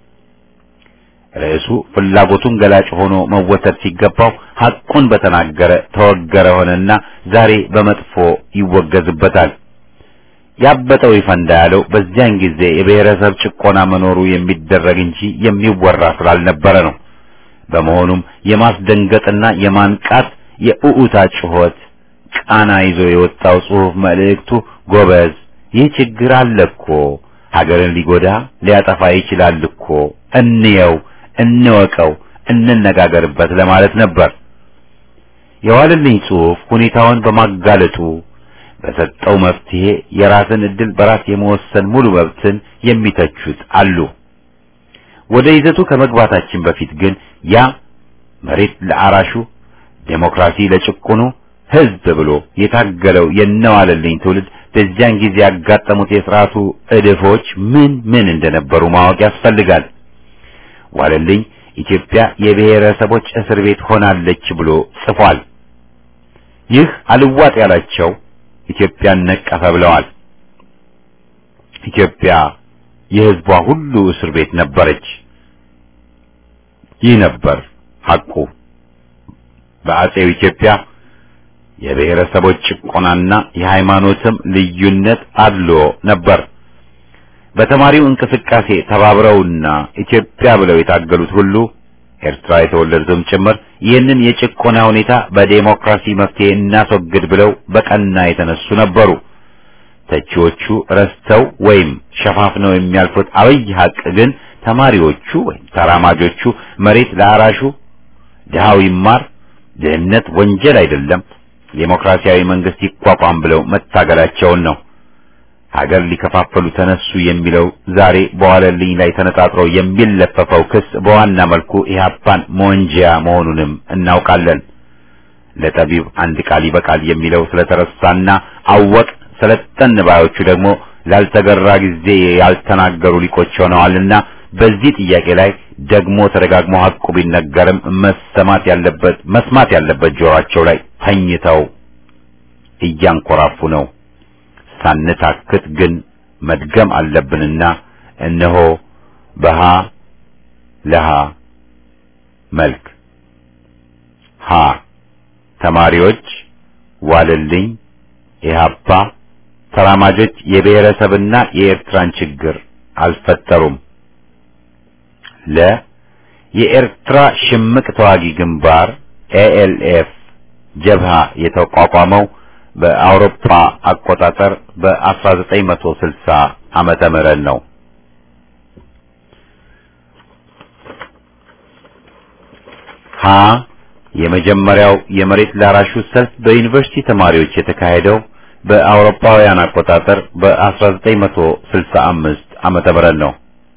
ርዕሱ ፍላጎቱን ገላጭ ሆኖ መወሰድ ሲገባው ሐቁን በተናገረ ተወገረ ሆነና ዛሬ በመጥፎ ይወገዝበታል። ያበጠው ይፈንዳ ያለው በዚያን ጊዜ የብሔረሰብ ጭቆና መኖሩ የሚደረግ እንጂ የሚወራ ስላልነበረ ነው። በመሆኑም የማስደንገጥና የማንቃት የኡኡታ ጩኸት ቃና ይዞ የወጣው ጽሑፍ መልእክቱ ጎበዝ፣ ይህ ችግር አለ እኮ ሀገርን ሊጎዳ ሊያጠፋ ይችላል እኮ እንየው፣ እንወቀው፣ እንነጋገርበት ለማለት ነበር። የዋለልኝ ጽሑፍ ሁኔታውን በማጋለጡ በሰጠው መፍትሄ የራስን ዕድል በራስ የመወሰን ሙሉ መብትን የሚተቹት አሉ። ወደ ይዘቱ ከመግባታችን በፊት ግን ያ መሬት ለአራሹ ዴሞክራሲ ለጭቁኑ ሕዝብ ብሎ የታገለው የነዋለልኝ ትውልድ በዚያን ጊዜ ያጋጠሙት የሥርዓቱ እድፎች ምን ምን እንደነበሩ ማወቅ ያስፈልጋል። ዋለልኝ ኢትዮጵያ የብሔረሰቦች እስር ቤት ሆናለች ብሎ ጽፏል። ይህ አልዋጥ ያላቸው ኢትዮጵያን ነቀፈ ብለዋል። ኢትዮጵያ የሕዝቧ ሁሉ እስር ቤት ነበረች። ይህ ነበር ሐቁ። በአጼው ኢትዮጵያ የብሔረሰቦች ጭቆናና የሃይማኖትም ልዩነት አድሎ ነበር። በተማሪው እንቅስቃሴ ተባብረውና ኢትዮጵያ ብለው የታገሉት ሁሉ ኤርትራ የተወለዱትም ጭምር ይህንን የጭቆና ሁኔታ በዴሞክራሲ መፍትሄ እናስወግድ ብለው በቀና የተነሱ ነበሩ። ተቺዎቹ ረስተው ወይም ሸፋፍነው የሚያልፉት አብይ ሐቅ ግን ተማሪዎቹ ወይም ተራማጆቹ መሬት ለአራሹ ድሃው ይማር፣ ድህነት ወንጀል አይደለም፣ ዴሞክራሲያዊ መንግስት ይቋቋም ብለው መታገላቸውን ነው። ሀገር ሊከፋፈሉ ተነሱ የሚለው ዛሬ በዋለልኝ ላይ ተነጣጥሮ የሚለፈፈው ክስ በዋና መልኩ ኢህአፓን መወንጀያ መሆኑንም እናውቃለን። ለጠቢብ አንድ ቃል ይበቃል የሚለው ስለተረሳና አወቅ ሰለጠን ባዮቹ ደግሞ ላልተገራ ጊዜ ያልተናገሩ ሊቆች ሆነዋልና በዚህ ጥያቄ ላይ ደግሞ ተደጋግሞ ሐቁ ቢነገርም መሰማት ያለበት መስማት ያለበት ጆሯቸው ላይ ተኝተው እያንኮራፉ ነው። ሳንታክት ግን መድገም አለብንና እነሆ በሃ ለሃ መልክ ሀ ተማሪዎች ዋልልኝ ኢህአፓ ተራማጆች የብሔረሰብና የኤርትራን ችግር አልፈጠሩም። ለ የኤርትራ ሽምቅ ተዋጊ ግንባር ኤኤልኤፍ ጀብሃ የተቋቋመው በአውሮፓ አቆጣጠር በ1960 ዓመተ ምህረት ነው። ሀ የመጀመሪያው የመሬት ላራሹ ሰልፍ በዩኒቨርሲቲ ተማሪዎች የተካሄደው በአውሮፓውያን አቆጣጠር በ1965 ዓመተ ምህረት ነው።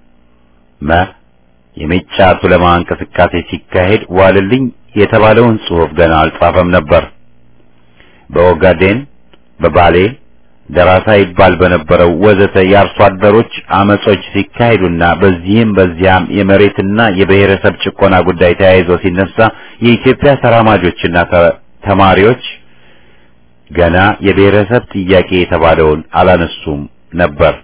መ የሜጫ ቱለማ እንቅስቃሴ ሲካሄድ ዋልልኝ የተባለውን ጽሑፍ ገና አልጻፈም ነበር። በኦጋዴን፣ በባሌ ደራሳ ይባል በነበረው ወዘተ የአርሶ አደሮች አመጾች ሲካሄዱና በዚህም በዚያም የመሬትና የብሔረሰብ ጭቆና ጉዳይ ተያይዞ ሲነሳ የኢትዮጵያ ተራማጆችና ተማሪዎች ገና የብሔረሰብ ጥያቄ የተባለውን አላነሱም ነበር።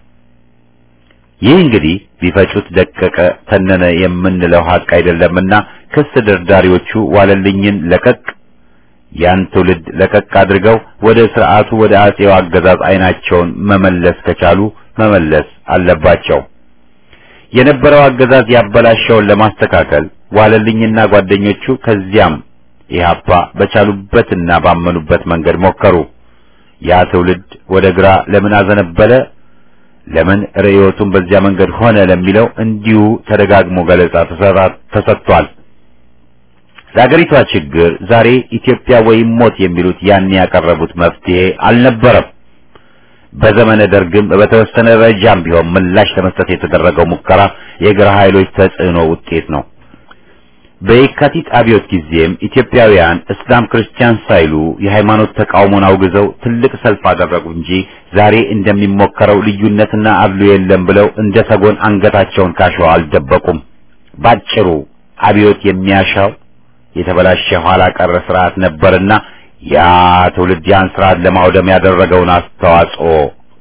ይህ እንግዲህ ቢፈጩት ደቀቀ ተነነ የምንለው ሀቅ አይደለምና ክስ ደርዳሪዎቹ ዋለልኝን ለቀቅ ያን ትውልድ ለቀቅ አድርገው ወደ ስርዓቱ ወደ አጼው አገዛዝ አይናቸውን መመለስ ከቻሉ መመለስ አለባቸው። የነበረው አገዛዝ ያበላሸውን ለማስተካከል ዋለልኝና ጓደኞቹ ከዚያም ኢህአፓ በቻሉበትና ባመኑበት መንገድ ሞከሩ። ያ ትውልድ ወደ ግራ ለምን አዘነበለ፣ ለምን ርዕዮቱን በዚያ መንገድ ሆነ ለሚለው እንዲሁ ተደጋግሞ ገለጻ ተሰጥቷል። ለአገሪቷ ችግር ዛሬ ኢትዮጵያ ወይም ሞት የሚሉት ያን ያቀረቡት መፍትሄ አልነበረም። በዘመነ ደርግም በተወሰነ ደረጃም ቢሆን ምላሽ ለመስጠት የተደረገው ሙከራ የግራ ኃይሎች ተጽዕኖ ውጤት ነው። በየካቲት አብዮት ጊዜም ኢትዮጵያውያን እስላም ክርስቲያን ሳይሉ የሃይማኖት ተቃውሞን አውግዘው ትልቅ ሰልፍ አደረጉ እንጂ ዛሬ እንደሚሞከረው ልዩነትና አድሎ የለም ብለው እንደ ሰጎን አንገታቸውን ካሸዋ አልደበቁም። ባጭሩ አብዮት የሚያሻው የተበላሸ ኋላ ቀረ ስርዓት ነበርና ያ ትውልድ ያን ስርዓት ለማውደም ያደረገውን አስተዋጽኦ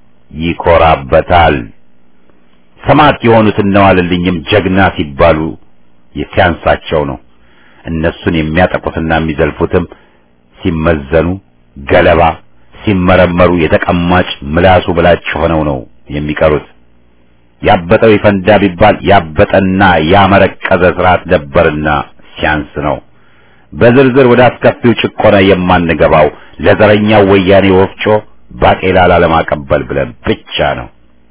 ይኮራበታል። ሰማዕት የሆኑት እነ ዋለልኝም ጀግና ሲባሉ ሲያንሳቸው ነው። እነሱን የሚያጠቁትና የሚዘልፉትም ሲመዘኑ ገለባ፣ ሲመረመሩ የተቀማጭ ምላሱ ብላጭ ሆነው ነው የሚቀሩት። ያበጠው ይፈንዳ ቢባል ያበጠና ያመረቀዘ ስርዓት ነበርና ሲያንስ ነው። በዝርዝር ወደ አስከፊው ጭቆና የማንገባው ለዘረኛው ወያኔ ወፍጮ ባቄላ ላለማቀበል ብለን ብቻ ነው።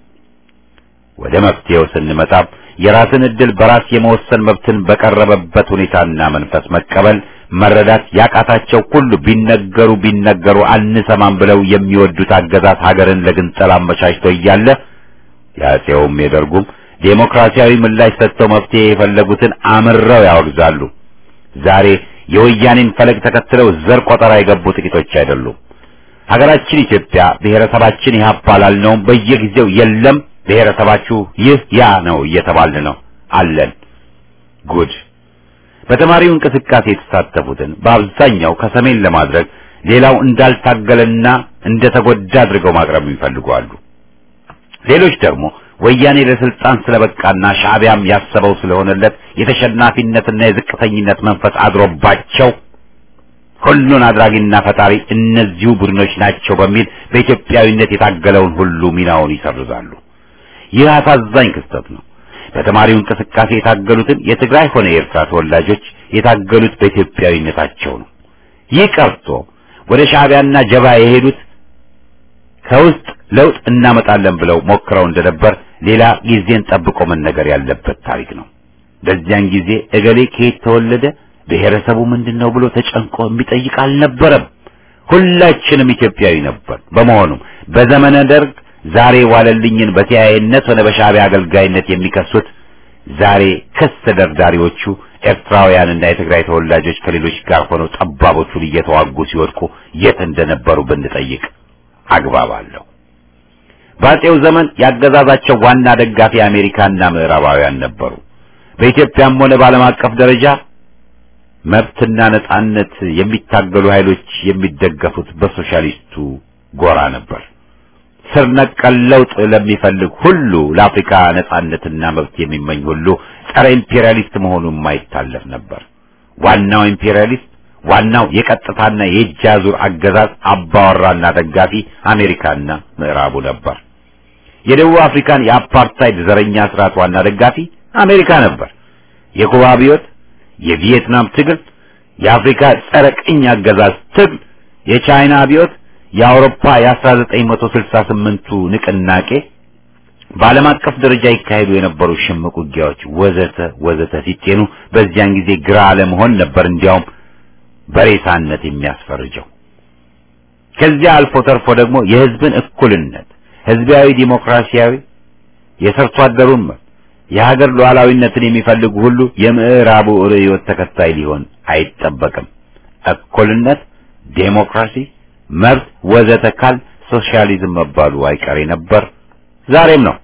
ወደ መፍትሄው ስንመጣም የራስን ዕድል በራስ የመወሰን መብትን በቀረበበት ሁኔታና መንፈስ መቀበል መረዳት ያቃታቸው ሁሉ ቢነገሩ ቢነገሩ አንሰማም ብለው የሚወዱት አገዛዝ ሀገርን ለግንጠላ አመቻችቶ እያለ የአፄውም የደርጉም ዴሞክራሲያዊ ምላሽ ሰጥተው መፍትሄ የፈለጉትን አምረው ያወግዛሉ። ዛሬ የወያኔን ፈለግ ተከትለው ዘር ቆጠራ የገቡ ጥቂቶች አይደሉም። ሀገራችን ኢትዮጵያ ብሔረሰባችን ኢህአፓ ላልነውም በየጊዜው የለም ብሔረሰባችሁ ይህ ያ ነው እየተባልን ነው አለን። ጉድ! በተማሪው እንቅስቃሴ የተሳተፉትን በአብዛኛው ከሰሜን ለማድረግ ሌላው እንዳልታገለና እንደተጎዳ አድርገው ማቅረብ ይፈልጋሉ። ሌሎች ደግሞ ወያኔ ለስልጣን ስለበቃና ሻዕቢያም ያሰበው ስለሆነለት የተሸናፊነትና የዝቅተኝነት መንፈስ አድሮባቸው ሁሉን አድራጊና ፈጣሪ እነዚሁ ቡድኖች ናቸው በሚል በኢትዮጵያዊነት የታገለውን ሁሉ ሚናውን ይሰርዛሉ። ይህ አሳዛኝ ክስተት ነው። በተማሪው እንቅስቃሴ የታገሉትን የትግራይ ሆነ የኤርትራ ተወላጆች የታገሉት በኢትዮጵያዊነታቸው ነው። ይህ ቀርቶ ወደ ሻዕቢያና ጀባ የሄዱት ከውስጥ ለውጥ እናመጣለን ብለው ሞክረው እንደነበር ሌላ ጊዜን ጠብቆ መነገር ያለበት ታሪክ ነው። በዚያን ጊዜ እገሌ ከየት ተወለደ፣ ብሔረሰቡ ምንድን ነው ብሎ ተጨንቆ የሚጠይቅ አልነበረም። ሁላችንም ኢትዮጵያዊ ነበር። በመሆኑም በዘመነ ደርግ ዛሬ ዋለልኝን በሲአይኤነት ሆነ በሻዕቢያ አገልጋይነት የሚከሱት ዛሬ ክስ ተደርዳሪዎቹ ኤርትራውያንና የትግራይ ተወላጆች ከሌሎች ጋር ሆነው ጠባቦቹን እየተዋጉ ሲወድቁ የት እንደነበሩ ብንጠይቅ አግባብ አለው። በአፄው ዘመን ያገዛዛቸው ዋና ደጋፊ አሜሪካና ምዕራባውያን ነበሩ። በኢትዮጵያም ሆነ በዓለም አቀፍ ደረጃ መብትና ነጻነት የሚታገሉ ኃይሎች የሚደገፉት በሶሻሊስቱ ጎራ ነበር። ስር ነቀል ለውጥ ለሚፈልግ ሁሉ ለአፍሪካ ነጻነትና መብት የሚመኝ ሁሉ ጸረ ኢምፔሪያሊስት መሆኑ የማይታለፍ ነበር። ዋናው ኢምፔሪያሊስት ዋናው የቀጥታና የእጅ አዙር አገዛዝ አባወራና ደጋፊ አሜሪካና ምዕራቡ ነበር። የደቡብ አፍሪካን የአፓርታይድ ዘረኛ ስርዓት ዋና ደጋፊ አሜሪካ ነበር። የኩባ አብዮት፣ የቪየትናም ትግል፣ የአፍሪካ ጸረ ቅኝ አገዛዝ ትግል፣ የቻይና አብዮት፣ የአውሮፓ የ1968ቱ ንቅናቄ፣ በዓለም አቀፍ ደረጃ ይካሄዱ የነበሩ ሽምቅ ውጊያዎች ወዘተ ወዘተ ሲጤኑ በዚያን ጊዜ ግራ አለመሆን ነበር እንዲያውም በሬሳነት የሚያስፈርጀው። ከዚያ አልፎ ተርፎ ደግሞ የህዝብን እኩልነት፣ ህዝባዊ ዲሞክራሲያዊ የሰርቶ አደሩን መብት፣ የሀገር ሉዓላዊነትን የሚፈልጉ ሁሉ የምዕራቡ ርዕዮት ተከታይ ሊሆን አይጠበቅም። እኩልነት፣ ዴሞክራሲ፣ መብት ወዘተ ካል ሶሻሊዝም መባሉ አይቀሬ ነበር፣ ዛሬም ነው።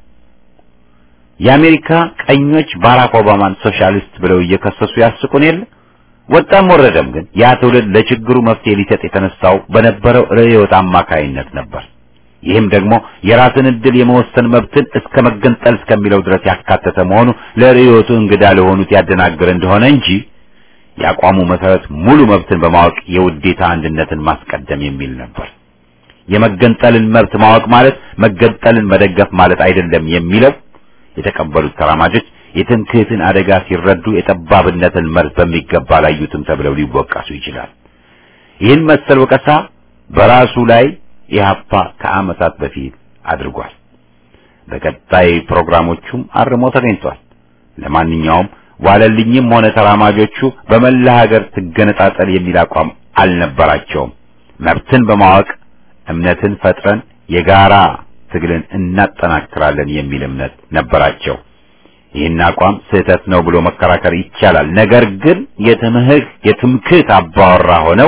የአሜሪካ ቀኞች ባራክ ኦባማን ሶሻሊስት ብለው እየከሰሱ ያስቁን የለ ወጣም ወረደም ግን ያ ትውልድ ለችግሩ መፍትሄ ሊሰጥ የተነሳው በነበረው ርዕዮት አማካይነት ነበር። ይህም ደግሞ የራስን ዕድል የመወሰን መብትን እስከ መገንጠል እስከሚለው ድረስ ያካተተ መሆኑ ለርዕዮቱ እንግዳ ለሆኑት ያደናግር እንደሆነ እንጂ የአቋሙ መሰረት ሙሉ መብትን በማወቅ የውዴታ አንድነትን ማስቀደም የሚል ነበር። የመገንጠልን መብት ማወቅ ማለት መገንጠልን መደገፍ ማለት አይደለም የሚለው የተቀበሉት ተራማጆች የትምክህትን አደጋ ሲረዱ የጠባብነትን መርዝ በሚገባ ላዩትም ተብለው ሊወቀሱ ይችላል። ይህን መሰል ወቀሳ በራሱ ላይ ኢህአፓ ከዓመታት በፊት አድርጓል። በቀጣይ ፕሮግራሞቹም አርሞ ተገኝቷል። ለማንኛውም ዋለልኝም ሆነ ተራማጆቹ በመላ ሀገር ትገነጣጠል የሚል አቋም አልነበራቸውም። መብትን በማወቅ እምነትን ፈጥረን የጋራ ትግልን እናጠናክራለን የሚል እምነት ነበራቸው። ይህን አቋም ስህተት ነው ብሎ መከራከር ይቻላል። ነገር ግን የትምህክ የትምክህት አባወራ ሆነው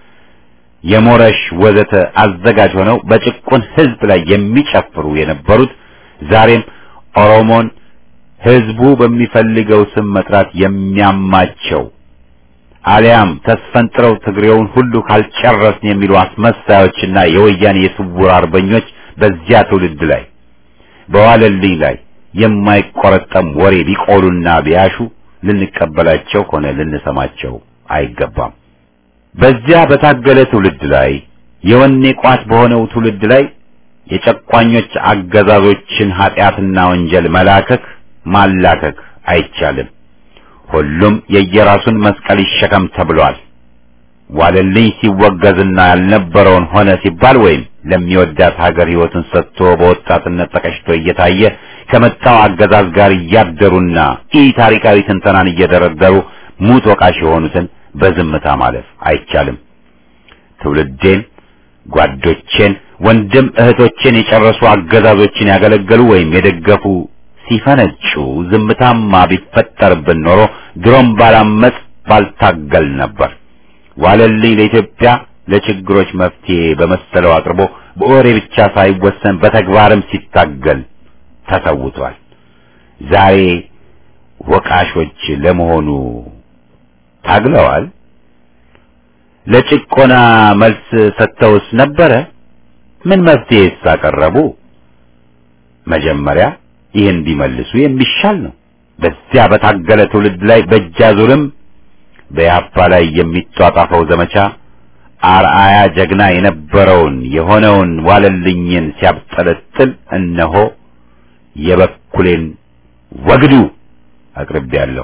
የሞረሽ ወዘተ አዘጋጅ ሆነው በጭቁን ህዝብ ላይ የሚጨፍሩ የነበሩት ዛሬም ኦሮሞን ህዝቡ በሚፈልገው ስም መጥራት የሚያማቸው አሊያም ተስፈንጥረው ትግሬውን ሁሉ ካልጨረስን የሚሉ አስመሳዮችና የወያኔ የስውር አርበኞች በዚያ ትውልድ ላይ በዋለልኝ ላይ የማይቆረጠም ወሬ ቢቆሉና ቢያሹ ልንቀበላቸው ሆነ ልንሰማቸው አይገባም። በዚያ በታገለ ትውልድ ላይ የወኔ ቋት በሆነው ትውልድ ላይ የጨቋኞች አገዛዞችን ኃጢአትና ወንጀል መላከክ ማላከክ አይቻልም። ሁሉም የየራሱን መስቀል ይሸከም ተብሏል። ዋለልኝ ሲወገዝና ያልነበረውን ሆነ ሲባል ወይም ለሚወዳት ሀገር ሕይወትን ሰጥቶ በወጣትነት ተቀጭቶ እየታየ ከመጣው አገዛዝ ጋር እያደሩና ኢ ታሪካዊ ትንተናን እየደረደሩ ሙት ወቃሽ የሆኑትን በዝምታ ማለፍ አይቻልም። ትውልዴን፣ ጓዶቼን፣ ወንድም እህቶቼን የጨረሱ አገዛዞችን ያገለገሉ ወይም የደገፉ ሲፈነጩ ዝምታማ ቢፈጠርብን ኖሮ ድሮም ባላመጽ ባልታገል ነበር። ዋለልኝ ለኢትዮጵያ ለችግሮች መፍትሄ በመሰለው አቅርቦ በወሬ ብቻ ሳይወሰን በተግባርም ሲታገል ተሰውቷል። ዛሬ ወቃሾች ለመሆኑ ታግለዋል? ለጭቆና መልስ ሰጥተውስ ነበረ? ምን መፍትሄስ አቀረቡ? መጀመሪያ ይህን ቢመልሱ የሚሻል ነው። በዚያ በታገለ ትውልድ ላይ በእጃዙርም በያፓ ላይ የሚጧጣፈው ዘመቻ አርአያ ጀግና የነበረውን የሆነውን ዋለልኝን ሲያብጠለጥል እነሆ የበኩሌን ወግዱ አቅርቤያለሁ።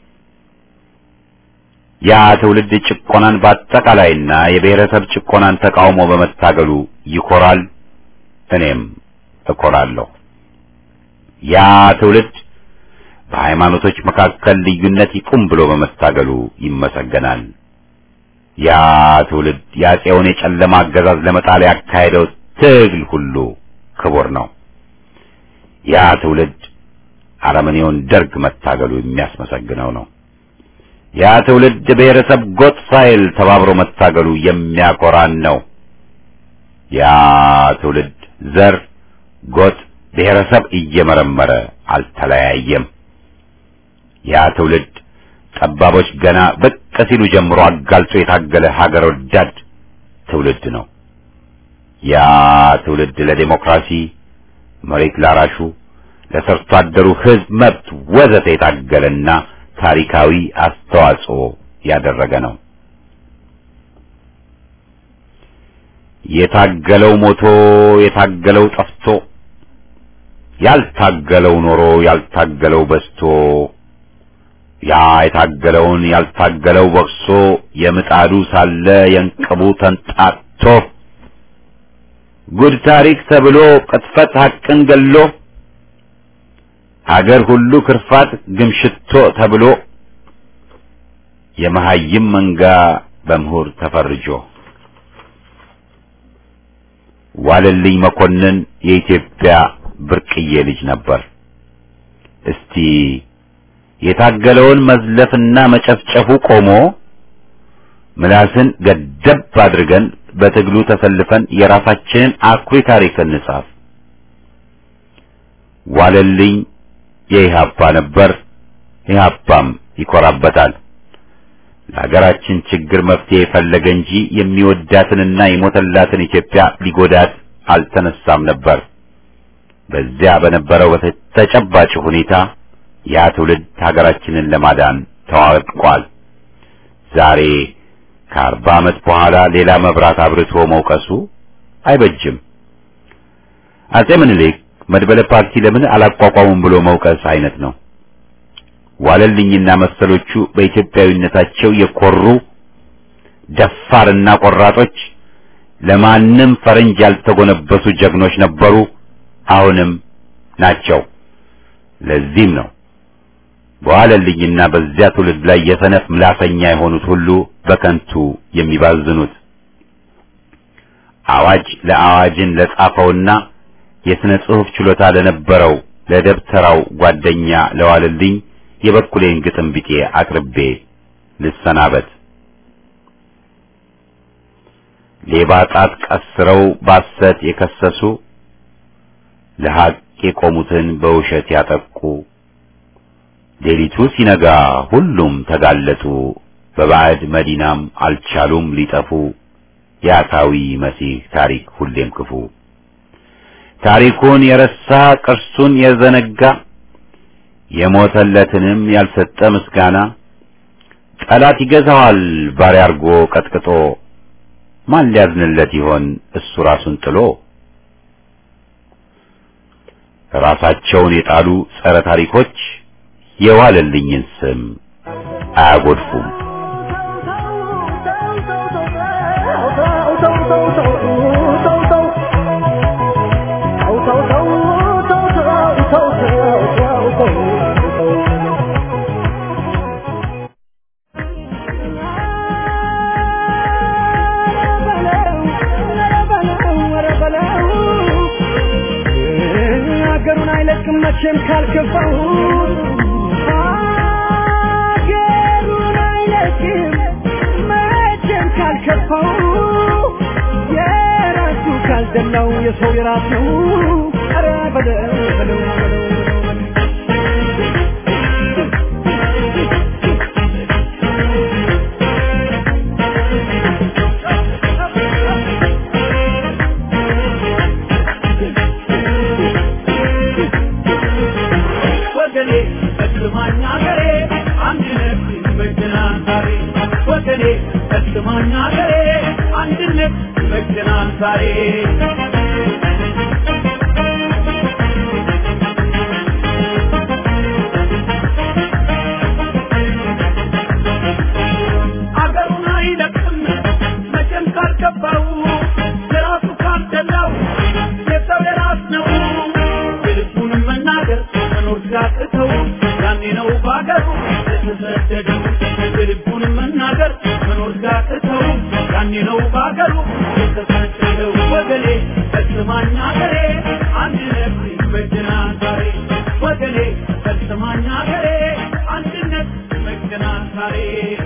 ያ ትውልድ ጭቆናን በአጠቃላይና የብሔረሰብ ጭቆናን ተቃውሞ በመታገሉ ይኮራል፣ እኔም እኮራለሁ። ያ ትውልድ በሃይማኖቶች መካከል ልዩነት ይቁም ብሎ በመታገሉ ይመሰገናል። ያ ትውልድ የአፄውን የጨለማ አገዛዝ ለመጣል ያካሄደው ትግል ሁሉ ክቡር ነው። ያ ትውልድ አረመኔውን ደርግ መታገሉ የሚያስመሰግነው ነው። ያ ትውልድ ብሔረሰብ ጎጥ ሳይል ተባብሮ መታገሉ የሚያኮራን ነው። ያ ትውልድ ዘር፣ ጎጥ፣ ብሔረሰብ እየመረመረ አልተለያየም። ያ ትውልድ ጠባቦች ገና ብቅ ሲሉ ጀምሮ አጋልጦ የታገለ ሀገር ወዳድ ትውልድ ነው። ያ ትውልድ ለዴሞክራሲ፣ መሬት ላራሹ፣ ለሰርቶ አደሩ ሕዝብ መብት ወዘተ የታገለና ታሪካዊ አስተዋጽኦ ያደረገ ነው። የታገለው ሞቶ የታገለው ጠፍቶ ያልታገለው ኖሮ ያልታገለው በስቶ ያ የታገለውን ያልታገለው ወቅሶ የምጣዱ ሳለ የእንቅቡ ተንጣቶ ጉድ ታሪክ ተብሎ ቅጥፈት ሐቅን ገሎ አገር ሁሉ ክርፋት ግምሽቶ ተብሎ የመሐይም መንጋ በምሁር ተፈርጆ ዋለልኝ መኮንን የኢትዮጵያ ብርቅዬ ልጅ ነበር። እስቲ የታገለውን መዝለፍና መጨፍጨፉ ቆሞ ምላስን ገደብ አድርገን በትግሉ ተሰልፈን የራሳችንን አኩሪ ታሪክ እንጻፍ። ዋለልኝ የኢህአፓ ነበር፣ ኢህአፓም ይኮራበታል። ለሀገራችን ችግር መፍትሄ የፈለገ እንጂ የሚወዳትንና የሞተላትን ኢትዮጵያ ሊጎዳት አልተነሳም ነበር። በዚያ በነበረው ተጨባጭ ሁኔታ ያ ትውልድ ሀገራችንን ለማዳን ተዋድቋል። ዛሬ ከአርባ ዓመት በኋላ ሌላ መብራት አብርቶ መውቀሱ አይበጅም። አጼ ምኒልክ መድበለ ፓርቲ ለምን አላቋቋሙም ብሎ መውቀስ አይነት ነው። ዋለልኝና መሰሎቹ በኢትዮጵያዊነታቸው የኮሩ ደፋርና ቆራጦች፣ ለማንም ፈረንጅ ያልተጎነበሱ ጀግኖች ነበሩ፣ አሁንም ናቸው። ለዚህም ነው በዋለልኝና በዚያ ትውልድ ላይ የሰነፍ ምላሰኛ የሆኑት ሁሉ በከንቱ የሚባዝኑት። አዋጅ ለአዋጅን ለጻፈውና የሥነ ጽሑፍ ችሎታ ለነበረው ለደብተራው ጓደኛ ለዋለልኝ የበኩሌን ግጥም ቢጤ አቅርቤ ልሰናበት። ሌባ ጣት ቀስረው ባሰት የከሰሱ ለሐቅ የቆሙትን በውሸት ያጠቁ ሌሊቱ ሲነጋ ሁሉም ተጋለጡ። በባዕድ መዲናም አልቻሉም ሊጠፉ። የአታዊ መሲህ ታሪክ ሁሌም ክፉ ታሪኩን የረሳ ቅርሱን የዘነጋ የሞተለትንም ያልሰጠ ምስጋና ጠላት ይገዛዋል ባሪያ አርጎ ቀጥቅጦ። ማን ሊያዝንለት ይሆን እሱ ራሱን ጥሎ? ራሳቸውን የጣሉ ጸረ ታሪኮች የዋለልኝን ስም አያጎድፉም።
ሀገሩን አይለቅም መቼም ካልከፋው ሀገሩን አይለቅም መቼም ካልከፋው የራሱ ካልደላው የሰው የራሱ ኧረ በለው በለው በለው
ወገኔ እስማኛ ገሬ አንድነት ይመግናል ዛሬ ወገኔ እስማኛ ገሬ አንድነት ይመግናል ዛሬ አገሩን አይለቅም መቼም ካልገባው የራሱ ካልደላው የሰው የራስ ነው የልቡን መናገር መኖር ሲያቅተው ያኔ ነው በአገሩ የተሰደደው የልቡን መናገር መኖር ሲያቅተው ያኔ ነው በአገሩ የተሰደደው ወገኔ ፈጽማኝ አገሬ አንድነት ይመጀናል ዛሬ ወገኔ ፈጽማኝ አገሬ አንድነት ይመጀናል ታሪክ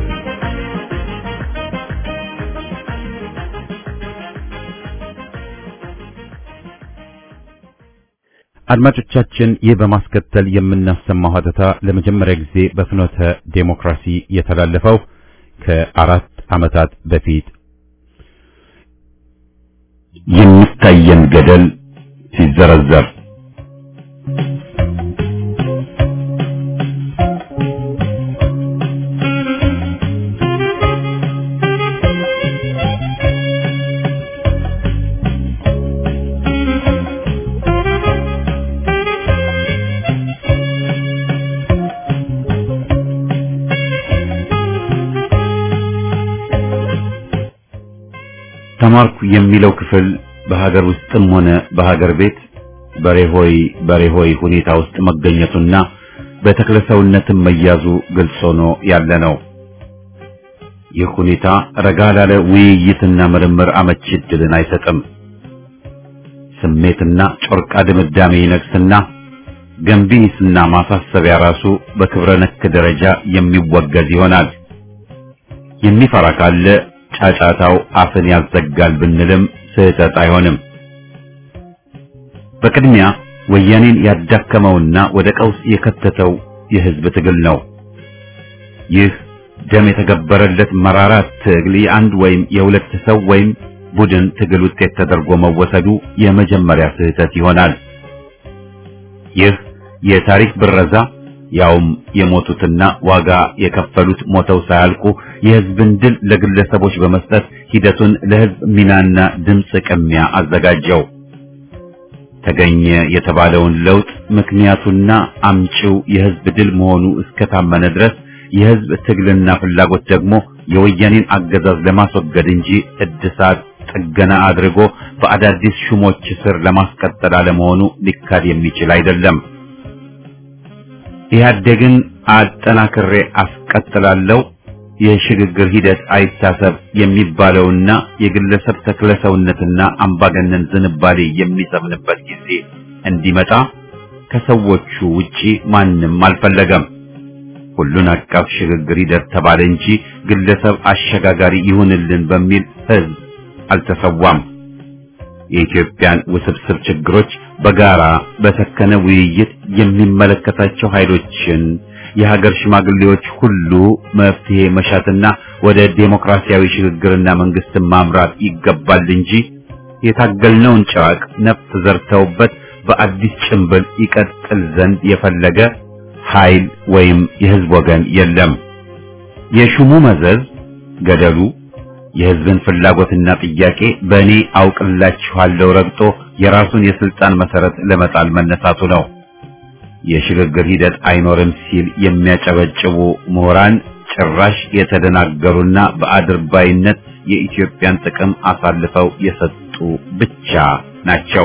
አድማጮቻችን ይህ በማስከተል የምናሰማው ሀተታ ለመጀመሪያ ጊዜ በፍኖተ ዴሞክራሲ የተላለፈው ከአራት ዓመታት በፊት የሚታየን ገደል ሲዘረዘር ተማርኩ የሚለው ክፍል በሀገር ውስጥም ሆነ በሀገር ቤት በሬሆይ በሬሆይ ሁኔታ ውስጥ መገኘቱና በተክለሰውነትም መያዙ ግልጽ ሆኖ ያለ ነው። ይህ ሁኔታ ረጋ ላለ ውይይትና ምርምር አመቺ ዕድልን አይሰጥም። ስሜትና ጮርቃ ድምዳሜ ይነግስና ገንቢ ሂስና ማሳሰቢያ ራሱ በክብረ ነክ ደረጃ የሚወገዝ ይሆናል። የሚፈራ ካለ ጫጫታው አፍን ያዘጋል ብንልም ስህተት አይሆንም። በቅድሚያ ወያኔን ያዳከመውና ወደ ቀውስ የከተተው የህዝብ ትግል ነው። ይህ ደም የተገበረለት መራራ ትግል የአንድ ወይም የሁለት ሰው ወይም ቡድን ትግል ውጤት ተደርጎ መወሰዱ የመጀመሪያ ስህተት ይሆናል። ይህ የታሪክ ብረዛ ያውም የሞቱትና ዋጋ የከፈሉት ሞተው ሳያልቁ የህዝብን ድል ለግለሰቦች በመስጠት ሂደቱን ለህዝብ ሚናና ድምፅ ቅሚያ አዘጋጀው። ተገኘ የተባለውን ለውጥ ምክንያቱና አምጪው የህዝብ ድል መሆኑ እስከታመነ ድረስ የህዝብ ትግልና ፍላጎት ደግሞ የወያኔን አገዛዝ ለማስወገድ እንጂ እድሳት ጥገና አድርጎ በአዳዲስ ሹሞች ስር ለማስቀጠል አለመሆኑ ሊካድ የሚችል አይደለም። ኢህአዴግን አጠናክሬ አስቀጥላለሁ የሽግግር ሂደት አይታሰብ የሚባለውና የግለሰብ ተክለሰውነትና አምባገነን ዝንባሌ የሚሰምንበት ጊዜ እንዲመጣ ከሰዎቹ ውጪ ማንም አልፈለገም። ሁሉን አቀፍ ሽግግር ሂደት ተባለ እንጂ ግለሰብ አሸጋጋሪ ይሁንልን በሚል ህዝብ አልተሰዋም። የኢትዮጵያን ውስብስብ ችግሮች በጋራ በሰከነ ውይይት የሚመለከታቸው ኃይሎችን የሀገር ሽማግሌዎች ሁሉ መፍትሄ መሻትና ወደ ዴሞክራሲያዊ ሽግግርና መንግስትን ማምራት ይገባል እንጂ የታገልነውን ጨዋቅ ነፍስ ዘርተውበት በአዲስ ጭንብል ይቀጥል ዘንድ የፈለገ ኃይል ወይም የህዝብ ወገን የለም። የሹሙ መዘዝ ገደሉ የህዝብን ፍላጎትና ጥያቄ በእኔ አውቅላችኋለሁ ረግጦ የራሱን የስልጣን መሰረት ለመጣል መነሳቱ ነው። የሽግግር ሂደት አይኖርም ሲል የሚያጨበጭቡ ምሁራን ጭራሽ የተደናገሩና በአድርባይነት የኢትዮጵያን ጥቅም አሳልፈው የሰጡ ብቻ ናቸው።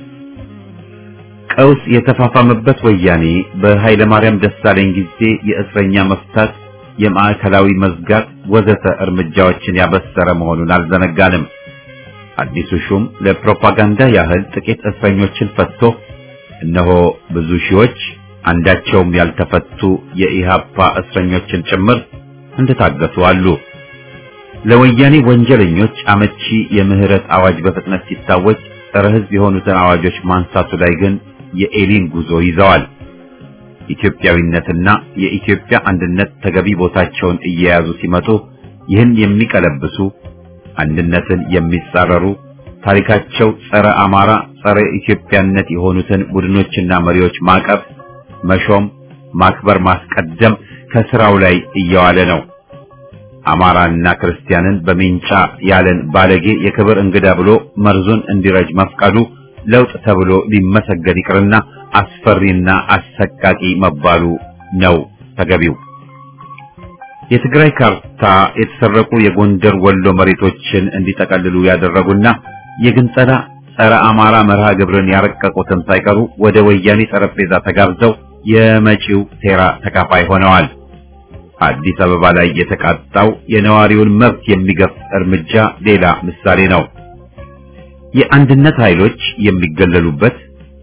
ቀውስ የተፋፋመበት ወያኔ በኃይለ ማርያም ደሳለኝ ጊዜ የእስረኛ መፍታት፣ የማዕከላዊ መዝጋት ወዘተ እርምጃዎችን ያበሰረ መሆኑን አልዘነጋንም። አዲሱ ሹም ለፕሮፓጋንዳ ያህል ጥቂት እስረኞችን ፈትቶ እነሆ ብዙ ሺዎች አንዳቸውም ያልተፈቱ የኢሃፓ እስረኞችን ጭምር እንደታገቱ አሉ። ለወያኔ ወንጀለኞች አመቺ የምህረት አዋጅ በፍጥነት ሲታወጅ ጸረ ሕዝብ የሆኑትን አዋጆች ማንሳቱ ላይ ግን የኤሊን ጉዞ ይዘዋል። ኢትዮጵያዊነትና የኢትዮጵያ አንድነት ተገቢ ቦታቸውን እየያዙ ሲመጡ ይህን የሚቀለብሱ አንድነትን የሚጻረሩ ታሪካቸው ጸረ አማራ፣ ጸረ ኢትዮጵያነት የሆኑትን ቡድኖችና መሪዎች ማቀፍ፣ መሾም፣ ማክበር፣ ማስቀደም ከስራው ላይ እየዋለ ነው። አማራና ክርስቲያንን በሚንጫ ያለን ባለጌ የክብር እንግዳ ብሎ መርዙን እንዲረጅ መፍቀዱ ለውጥ ተብሎ ሊመሰገን ይቅርና አስፈሪና አሰቃቂ መባሉ ነው ተገቢው። የትግራይ ካርታ የተሰረቁ የጎንደር ወሎ መሬቶችን እንዲጠቀልሉ ያደረጉና የግንጸላ ጸረ አማራ መርሃ ግብርን ያረቀቁትም ሳይቀሩ ወደ ወያኔ ጠረጴዛ ተጋብዘው የመጪው ሴራ ተካፋይ ሆነዋል። አዲስ አበባ ላይ የተቃጣው የነዋሪውን መብት የሚገፍ እርምጃ ሌላ ምሳሌ ነው። የአንድነት ኃይሎች የሚገለሉበት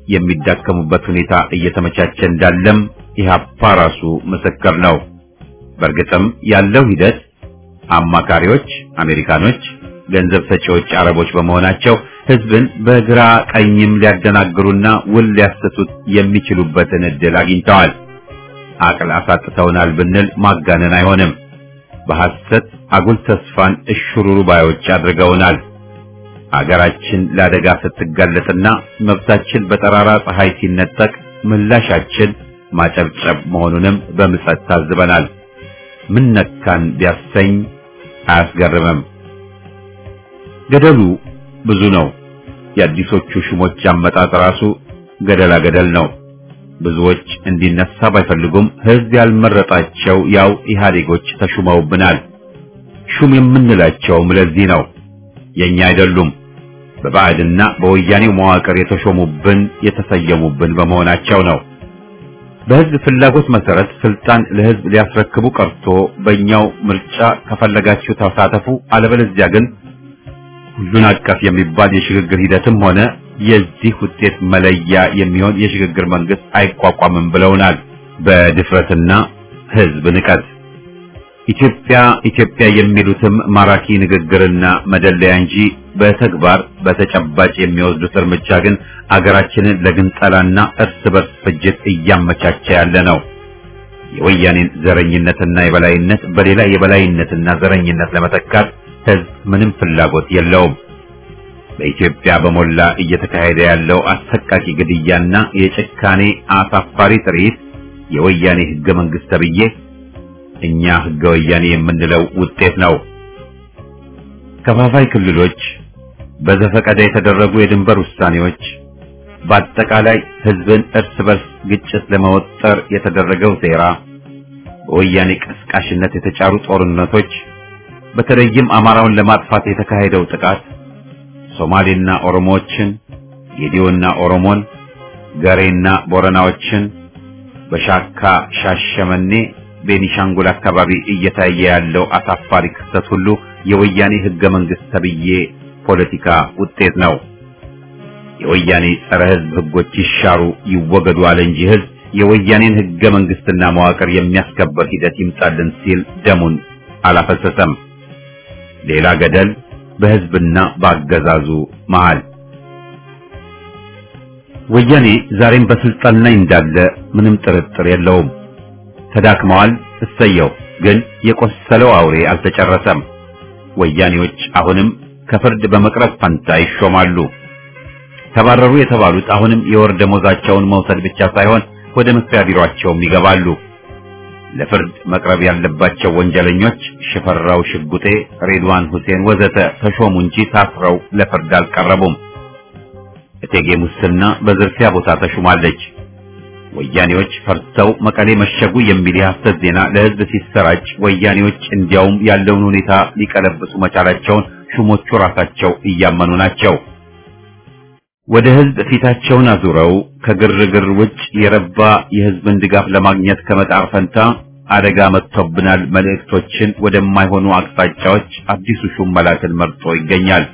የሚዳከሙበት ሁኔታ እየተመቻቸ እንዳለም ኢህአፓ ራሱ ምስክር ነው። በእርግጥም ያለው ሂደት አማካሪዎች አሜሪካኖች፣ ገንዘብ ሰጪዎች አረቦች በመሆናቸው ህዝብን በግራ ቀኝም ሊያደናግሩና ውል ሊያሰቱት የሚችሉበትን እድል አግኝተዋል። አቅል አሳጥተውናል ብንል ማጋነን አይሆንም። በሐሰት አጉል ተስፋን እሽሩሩ ባዮች አድርገውናል። አገራችን ለአደጋ ስትጋለጥና መብታችን በጠራራ ፀሐይ ሲነጠቅ ምላሻችን ማጨብጨብ መሆኑንም በምጸት ታዝበናል። ምን ነካን ቢያሰኝ አያስገርምም። ገደሉ ብዙ ነው። የአዲሶቹ ሹሞች አመጣጥ ራሱ ገደላ ገደል ነው። ብዙዎች እንዲነሳ ባይፈልጉም ህዝብ ያልመረጣቸው ያው ኢህአዴጎች ተሹመውብናል። ሹም የምንላቸውም ለዚህ ነው። የኛ አይደሉም። በባዕድና በወያኔው መዋቅር የተሾሙብን የተሰየሙብን በመሆናቸው ነው። በህዝብ ፍላጎት መሰረት ስልጣን ለህዝብ ሊያስረክቡ ቀርቶ በእኛው ምርጫ ከፈለጋችሁ ተሳተፉ፣ አለበለዚያ ግን ሁሉን አቀፍ የሚባል የሽግግር ሂደትም ሆነ የዚህ ውጤት መለያ የሚሆን የሽግግር መንግስት አይቋቋምም ብለውናል። በድፍረትና ህዝብ ንቀት ኢትዮጵያ ኢትዮጵያ የሚሉትም ማራኪ ንግግርና መደለያ እንጂ በተግባር በተጨባጭ የሚወስዱት እርምጃ ግን አገራችንን ለግንጠላና እርስ በርስ ፍጅት እያመቻቸ ያለ ነው። የወያኔን ዘረኝነትና የበላይነት በሌላ የበላይነትና ዘረኝነት ለመተካት ህዝብ ምንም ፍላጎት የለውም። በኢትዮጵያ በሞላ እየተካሄደ ያለው አሰቃቂ ግድያና የጭካኔ አሳፋሪ ትርኢት የወያኔ ህገ መንግስት ተብዬ እኛ ህገ ወያኔ የምንለው ውጤት ነው። ከፋፋይ ክልሎች፣ በዘፈቀደ የተደረጉ የድንበር ውሳኔዎች፣ በአጠቃላይ ህዝብን እርስ በርስ ግጭት ለመወጠር የተደረገው ሴራ፣ በወያኔ ቀስቃሽነት የተጫሩ ጦርነቶች፣ በተለይም አማራውን ለማጥፋት የተካሄደው ጥቃት ሶማሌና ኦሮሞዎችን፣ ጌዲዮና ኦሮሞን፣ ገሬና ቦረናዎችን በሻካ ሻሸመኔ ቤኒሻንጉል አካባቢ እየታየ ያለው አሳፋሪ ክስተት ሁሉ የወያኔ ህገ መንግስት ተብዬ ፖለቲካ ውጤት ነው። የወያኔ ጸረ ህዝብ ህጎች ይሻሩ ይወገዱ አለ እንጂ ህዝብ የወያኔን ህገ መንግስትና መዋቅር የሚያስከበር ሂደት ይምጣልን ሲል ደሙን አላፈሰሰም። ሌላ ገደል በህዝብና በአገዛዙ መሃል። ወያኔ ዛሬም በስልጣን ላይ እንዳለ ምንም ጥርጥር የለውም። ተዳክመዋል። እሰየው። ግን የቆሰለው አውሬ አልተጨረሰም። ወያኔዎች አሁንም ከፍርድ በመቅረብ ፈንታ ይሾማሉ። ተባረሩ የተባሉት አሁንም የወር ደሞዛቸውን መውሰድ ብቻ ሳይሆን ወደ መስሪያ ቢሮአቸውም ይገባሉ። ለፍርድ መቅረብ ያለባቸው ወንጀለኞች ሽፈራው ሽጉጤ፣ ሬድዋን ሁሴን ወዘተ ተሾሙ እንጂ ታስረው ለፍርድ አልቀረቡም። እቴጌ ሙስና በዝርፊያ ቦታ ተሹማለች። ወያኔዎች ፈርተው መቀሌ መሸጉ የሚል የሐሰት ዜና ለህዝብ ሲሰራጭ ወያኔዎች እንዲያውም ያለውን ሁኔታ ሊቀለብሱ መቻላቸውን ሹሞቹ ራሳቸው እያመኑ ናቸው። ወደ ህዝብ ፊታቸውን አዙረው ከግርግር ውጭ የረባ የህዝብን ድጋፍ ለማግኘት ከመጣር ፈንታ አደጋ መጥቶብናል መልእክቶችን ወደማይሆኑ አቅጣጫዎች አዲሱ ሹም መላክን መርጦ ይገኛል።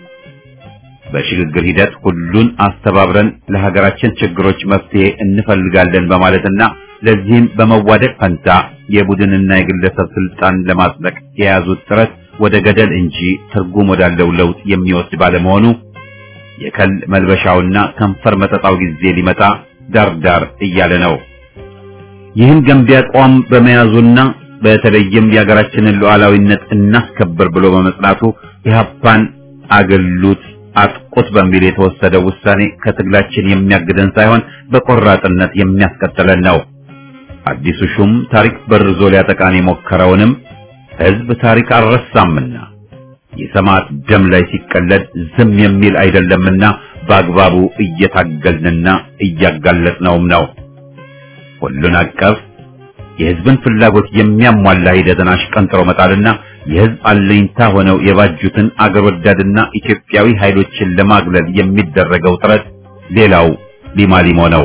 በሽግግር ሂደት ሁሉን አስተባብረን ለሀገራችን ችግሮች መፍትሄ እንፈልጋለን በማለትና ለዚህም በመዋደቅ ፈንታ የቡድንና የግለሰብ ስልጣን ለማጽደቅ የያዙት ጥረት ወደ ገደል እንጂ ትርጉም ወዳለው ለውጥ የሚወስድ ባለመሆኑ የከል መልበሻውና ከንፈር መጠጣው ጊዜ ሊመጣ ዳርዳር እያለ ነው። ይህን ገንቢ አቋም በመያዙና በተለይም የሀገራችንን ሉዓላዊነት እናስከብር ብሎ በመጽናቱ ኢህአፓን አገሉት አጥቁት በሚል የተወሰደው ውሳኔ ከትግላችን የሚያግደን ሳይሆን በቆራጥነት የሚያስቀጥለን ነው። አዲሱ ሹም ታሪክ በርዞ ሊያጠቃን የሞከረውንም ህዝብ ታሪክ አልረሳምና የሰማዕት ደም ላይ ሲቀለድ ዝም የሚል አይደለምና በአግባቡ እየታገልንና እያጋለጥነውም ነው። ሁሉን አቀፍ የህዝብን ፍላጎት የሚያሟላ ሂደትን አሽቀንጥሮ መጣልና የህዝብ አለኝታ ሆነው የባጁትን አገር ወዳድና ኢትዮጵያዊ ኃይሎችን ለማግለል የሚደረገው ጥረት ሌላው ሊማሊሞ ነው።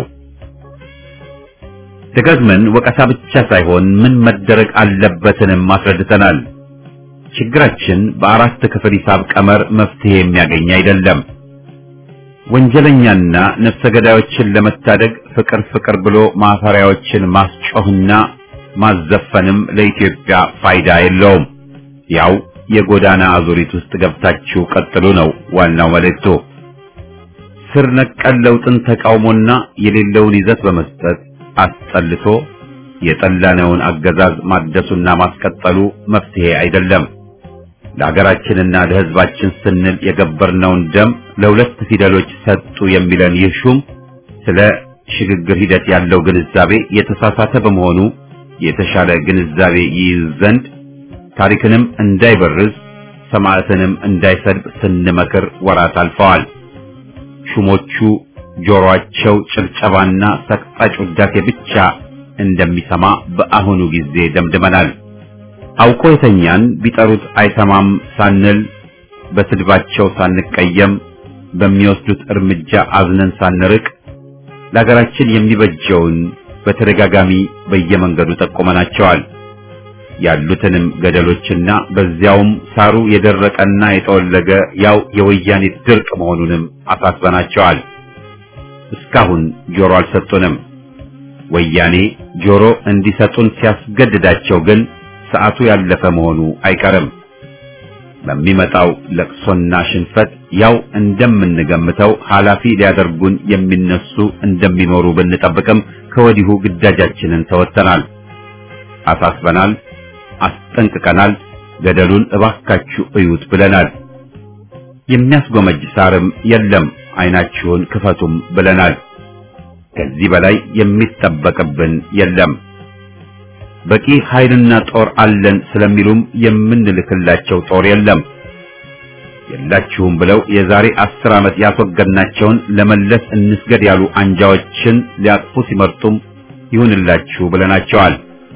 ደጋግመን ወቀሳ ብቻ ሳይሆን ምን መደረግ አለበትንም አስረድተናል። ችግራችን በአራት ክፍል ሂሳብ ቀመር መፍትሄ የሚያገኝ አይደለም። ወንጀለኛና ነፍሰ ገዳዮችን ለመታደግ ፍቅር ፍቅር ብሎ ማፈሪያዎችን ማስጮህና ማዘፈንም ለኢትዮጵያ ፋይዳ የለውም። ያው የጎዳና አዙሪት ውስጥ ገብታችሁ ቀጥሉ ነው ዋናው መልእክቱ። ስር ነቀል ለውጥን ተቃውሞና የሌለውን ይዘት በመስጠት አስጠልቶ የጠላነውን አገዛዝ ማደሱና ማስቀጠሉ መፍትሄ አይደለም። ለሀገራችንና ለሕዝባችን ስንል የገበርነውን ደም ለሁለት ፊደሎች ሰጡ የሚለን ይህ ሹም ስለ ሽግግር ሂደት ያለው ግንዛቤ የተሳሳተ በመሆኑ የተሻለ ግንዛቤ ይይዝ ዘንድ ታሪክንም እንዳይበርዝ ሰማዕትንም እንዳይሰድብ ስንመክር ወራት አልፈዋል። ሹሞቹ ጆሮአቸው ጭብጨባና ሰቅጣጭ ውዳሴ ብቻ እንደሚሰማ በአሁኑ ጊዜ ደምድመናል። አውቆ የተኛን ቢጠሩት አይሰማም ሳንል በስድባቸው ሳንቀየም በሚወስዱት እርምጃ አዝነን ሳንርቅ ለሀገራችን የሚበጀውን በተደጋጋሚ በየመንገዱ ጠቁመናቸዋል። ያሉትንም ገደሎችና በዚያውም ሳሩ የደረቀና የጠወለገ ያው የወያኔ ድርቅ መሆኑንም አሳስበናቸዋል። እስካሁን ጆሮ አልሰጡንም። ወያኔ ጆሮ እንዲሰጡን ሲያስገድዳቸው ግን ሰዓቱ ያለፈ መሆኑ አይቀርም። በሚመጣው ለቅሶና ሽንፈት ያው እንደምንገምተው ኃላፊ ሊያደርጉን የሚነሱ እንደሚኖሩ ብንጠብቅም ከወዲሁ ግዳጃችንን ተወጥተናል፣ አሳስበናል፣ አስጠንቅቀናል። ገደሉን እባካችሁ እዩት ብለናል። የሚያስጎመጅ ሳርም የለም፣ አይናችሁን ክፈቱም ብለናል። ከዚህ በላይ የሚጠበቅብን የለም። በቂ ኃይልና ጦር አለን ስለሚሉም የምንልክላቸው ጦር የለም። የላችሁም ብለው የዛሬ አስር ዓመት ያስወገድናቸውን ለመለስ እንስገድ ያሉ አንጃዎችን ሊያቅፉ ሲመርጡም ይሁንላችሁ ብለናቸዋል።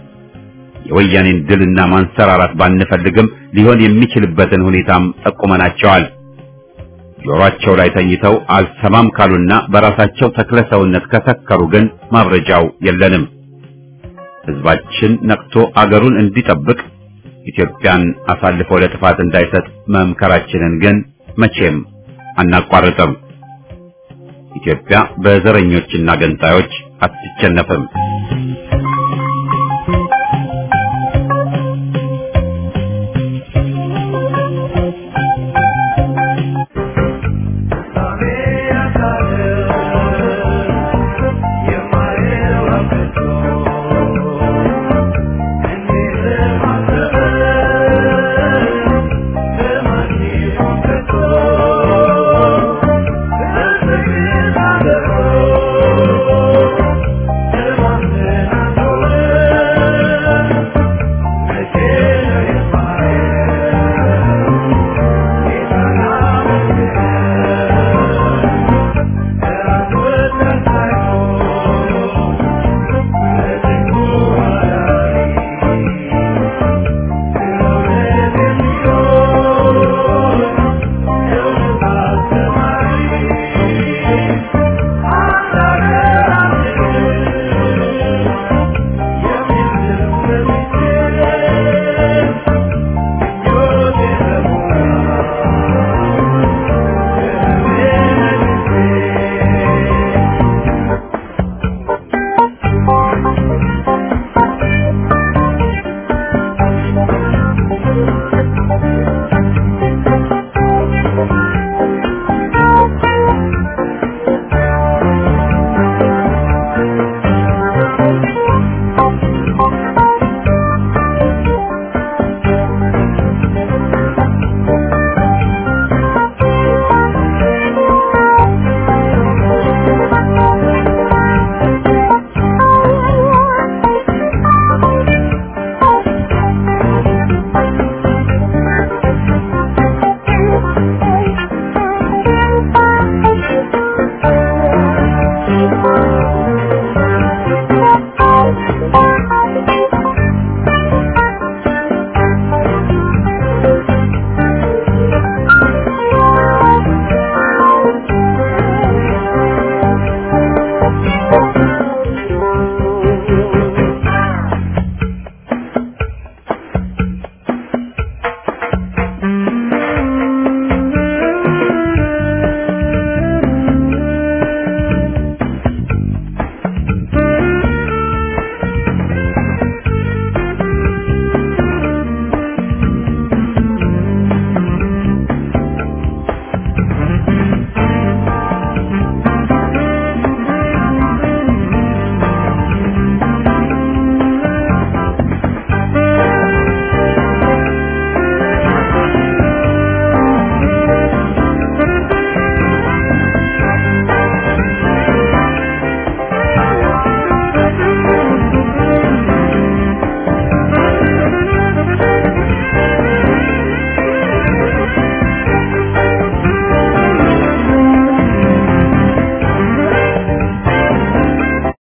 የወያኔን ድልና ማንሰራራት ባንፈልግም ሊሆን የሚችልበትን ሁኔታም ጠቁመናቸዋል። ጆሮአቸው ላይ ተኝተው አልሰማም ካሉና በራሳቸው ተክለ ሰውነት ከሰከሩ ግን ማብረጃው የለንም። ሕዝባችን ነቅቶ አገሩን እንዲጠብቅ ኢትዮጵያን አሳልፎ ለጥፋት እንዳይሰጥ መምከራችንን ግን መቼም አናቋርጥም። ኢትዮጵያ በዘረኞችና ገንጣዮች አትሸነፍም።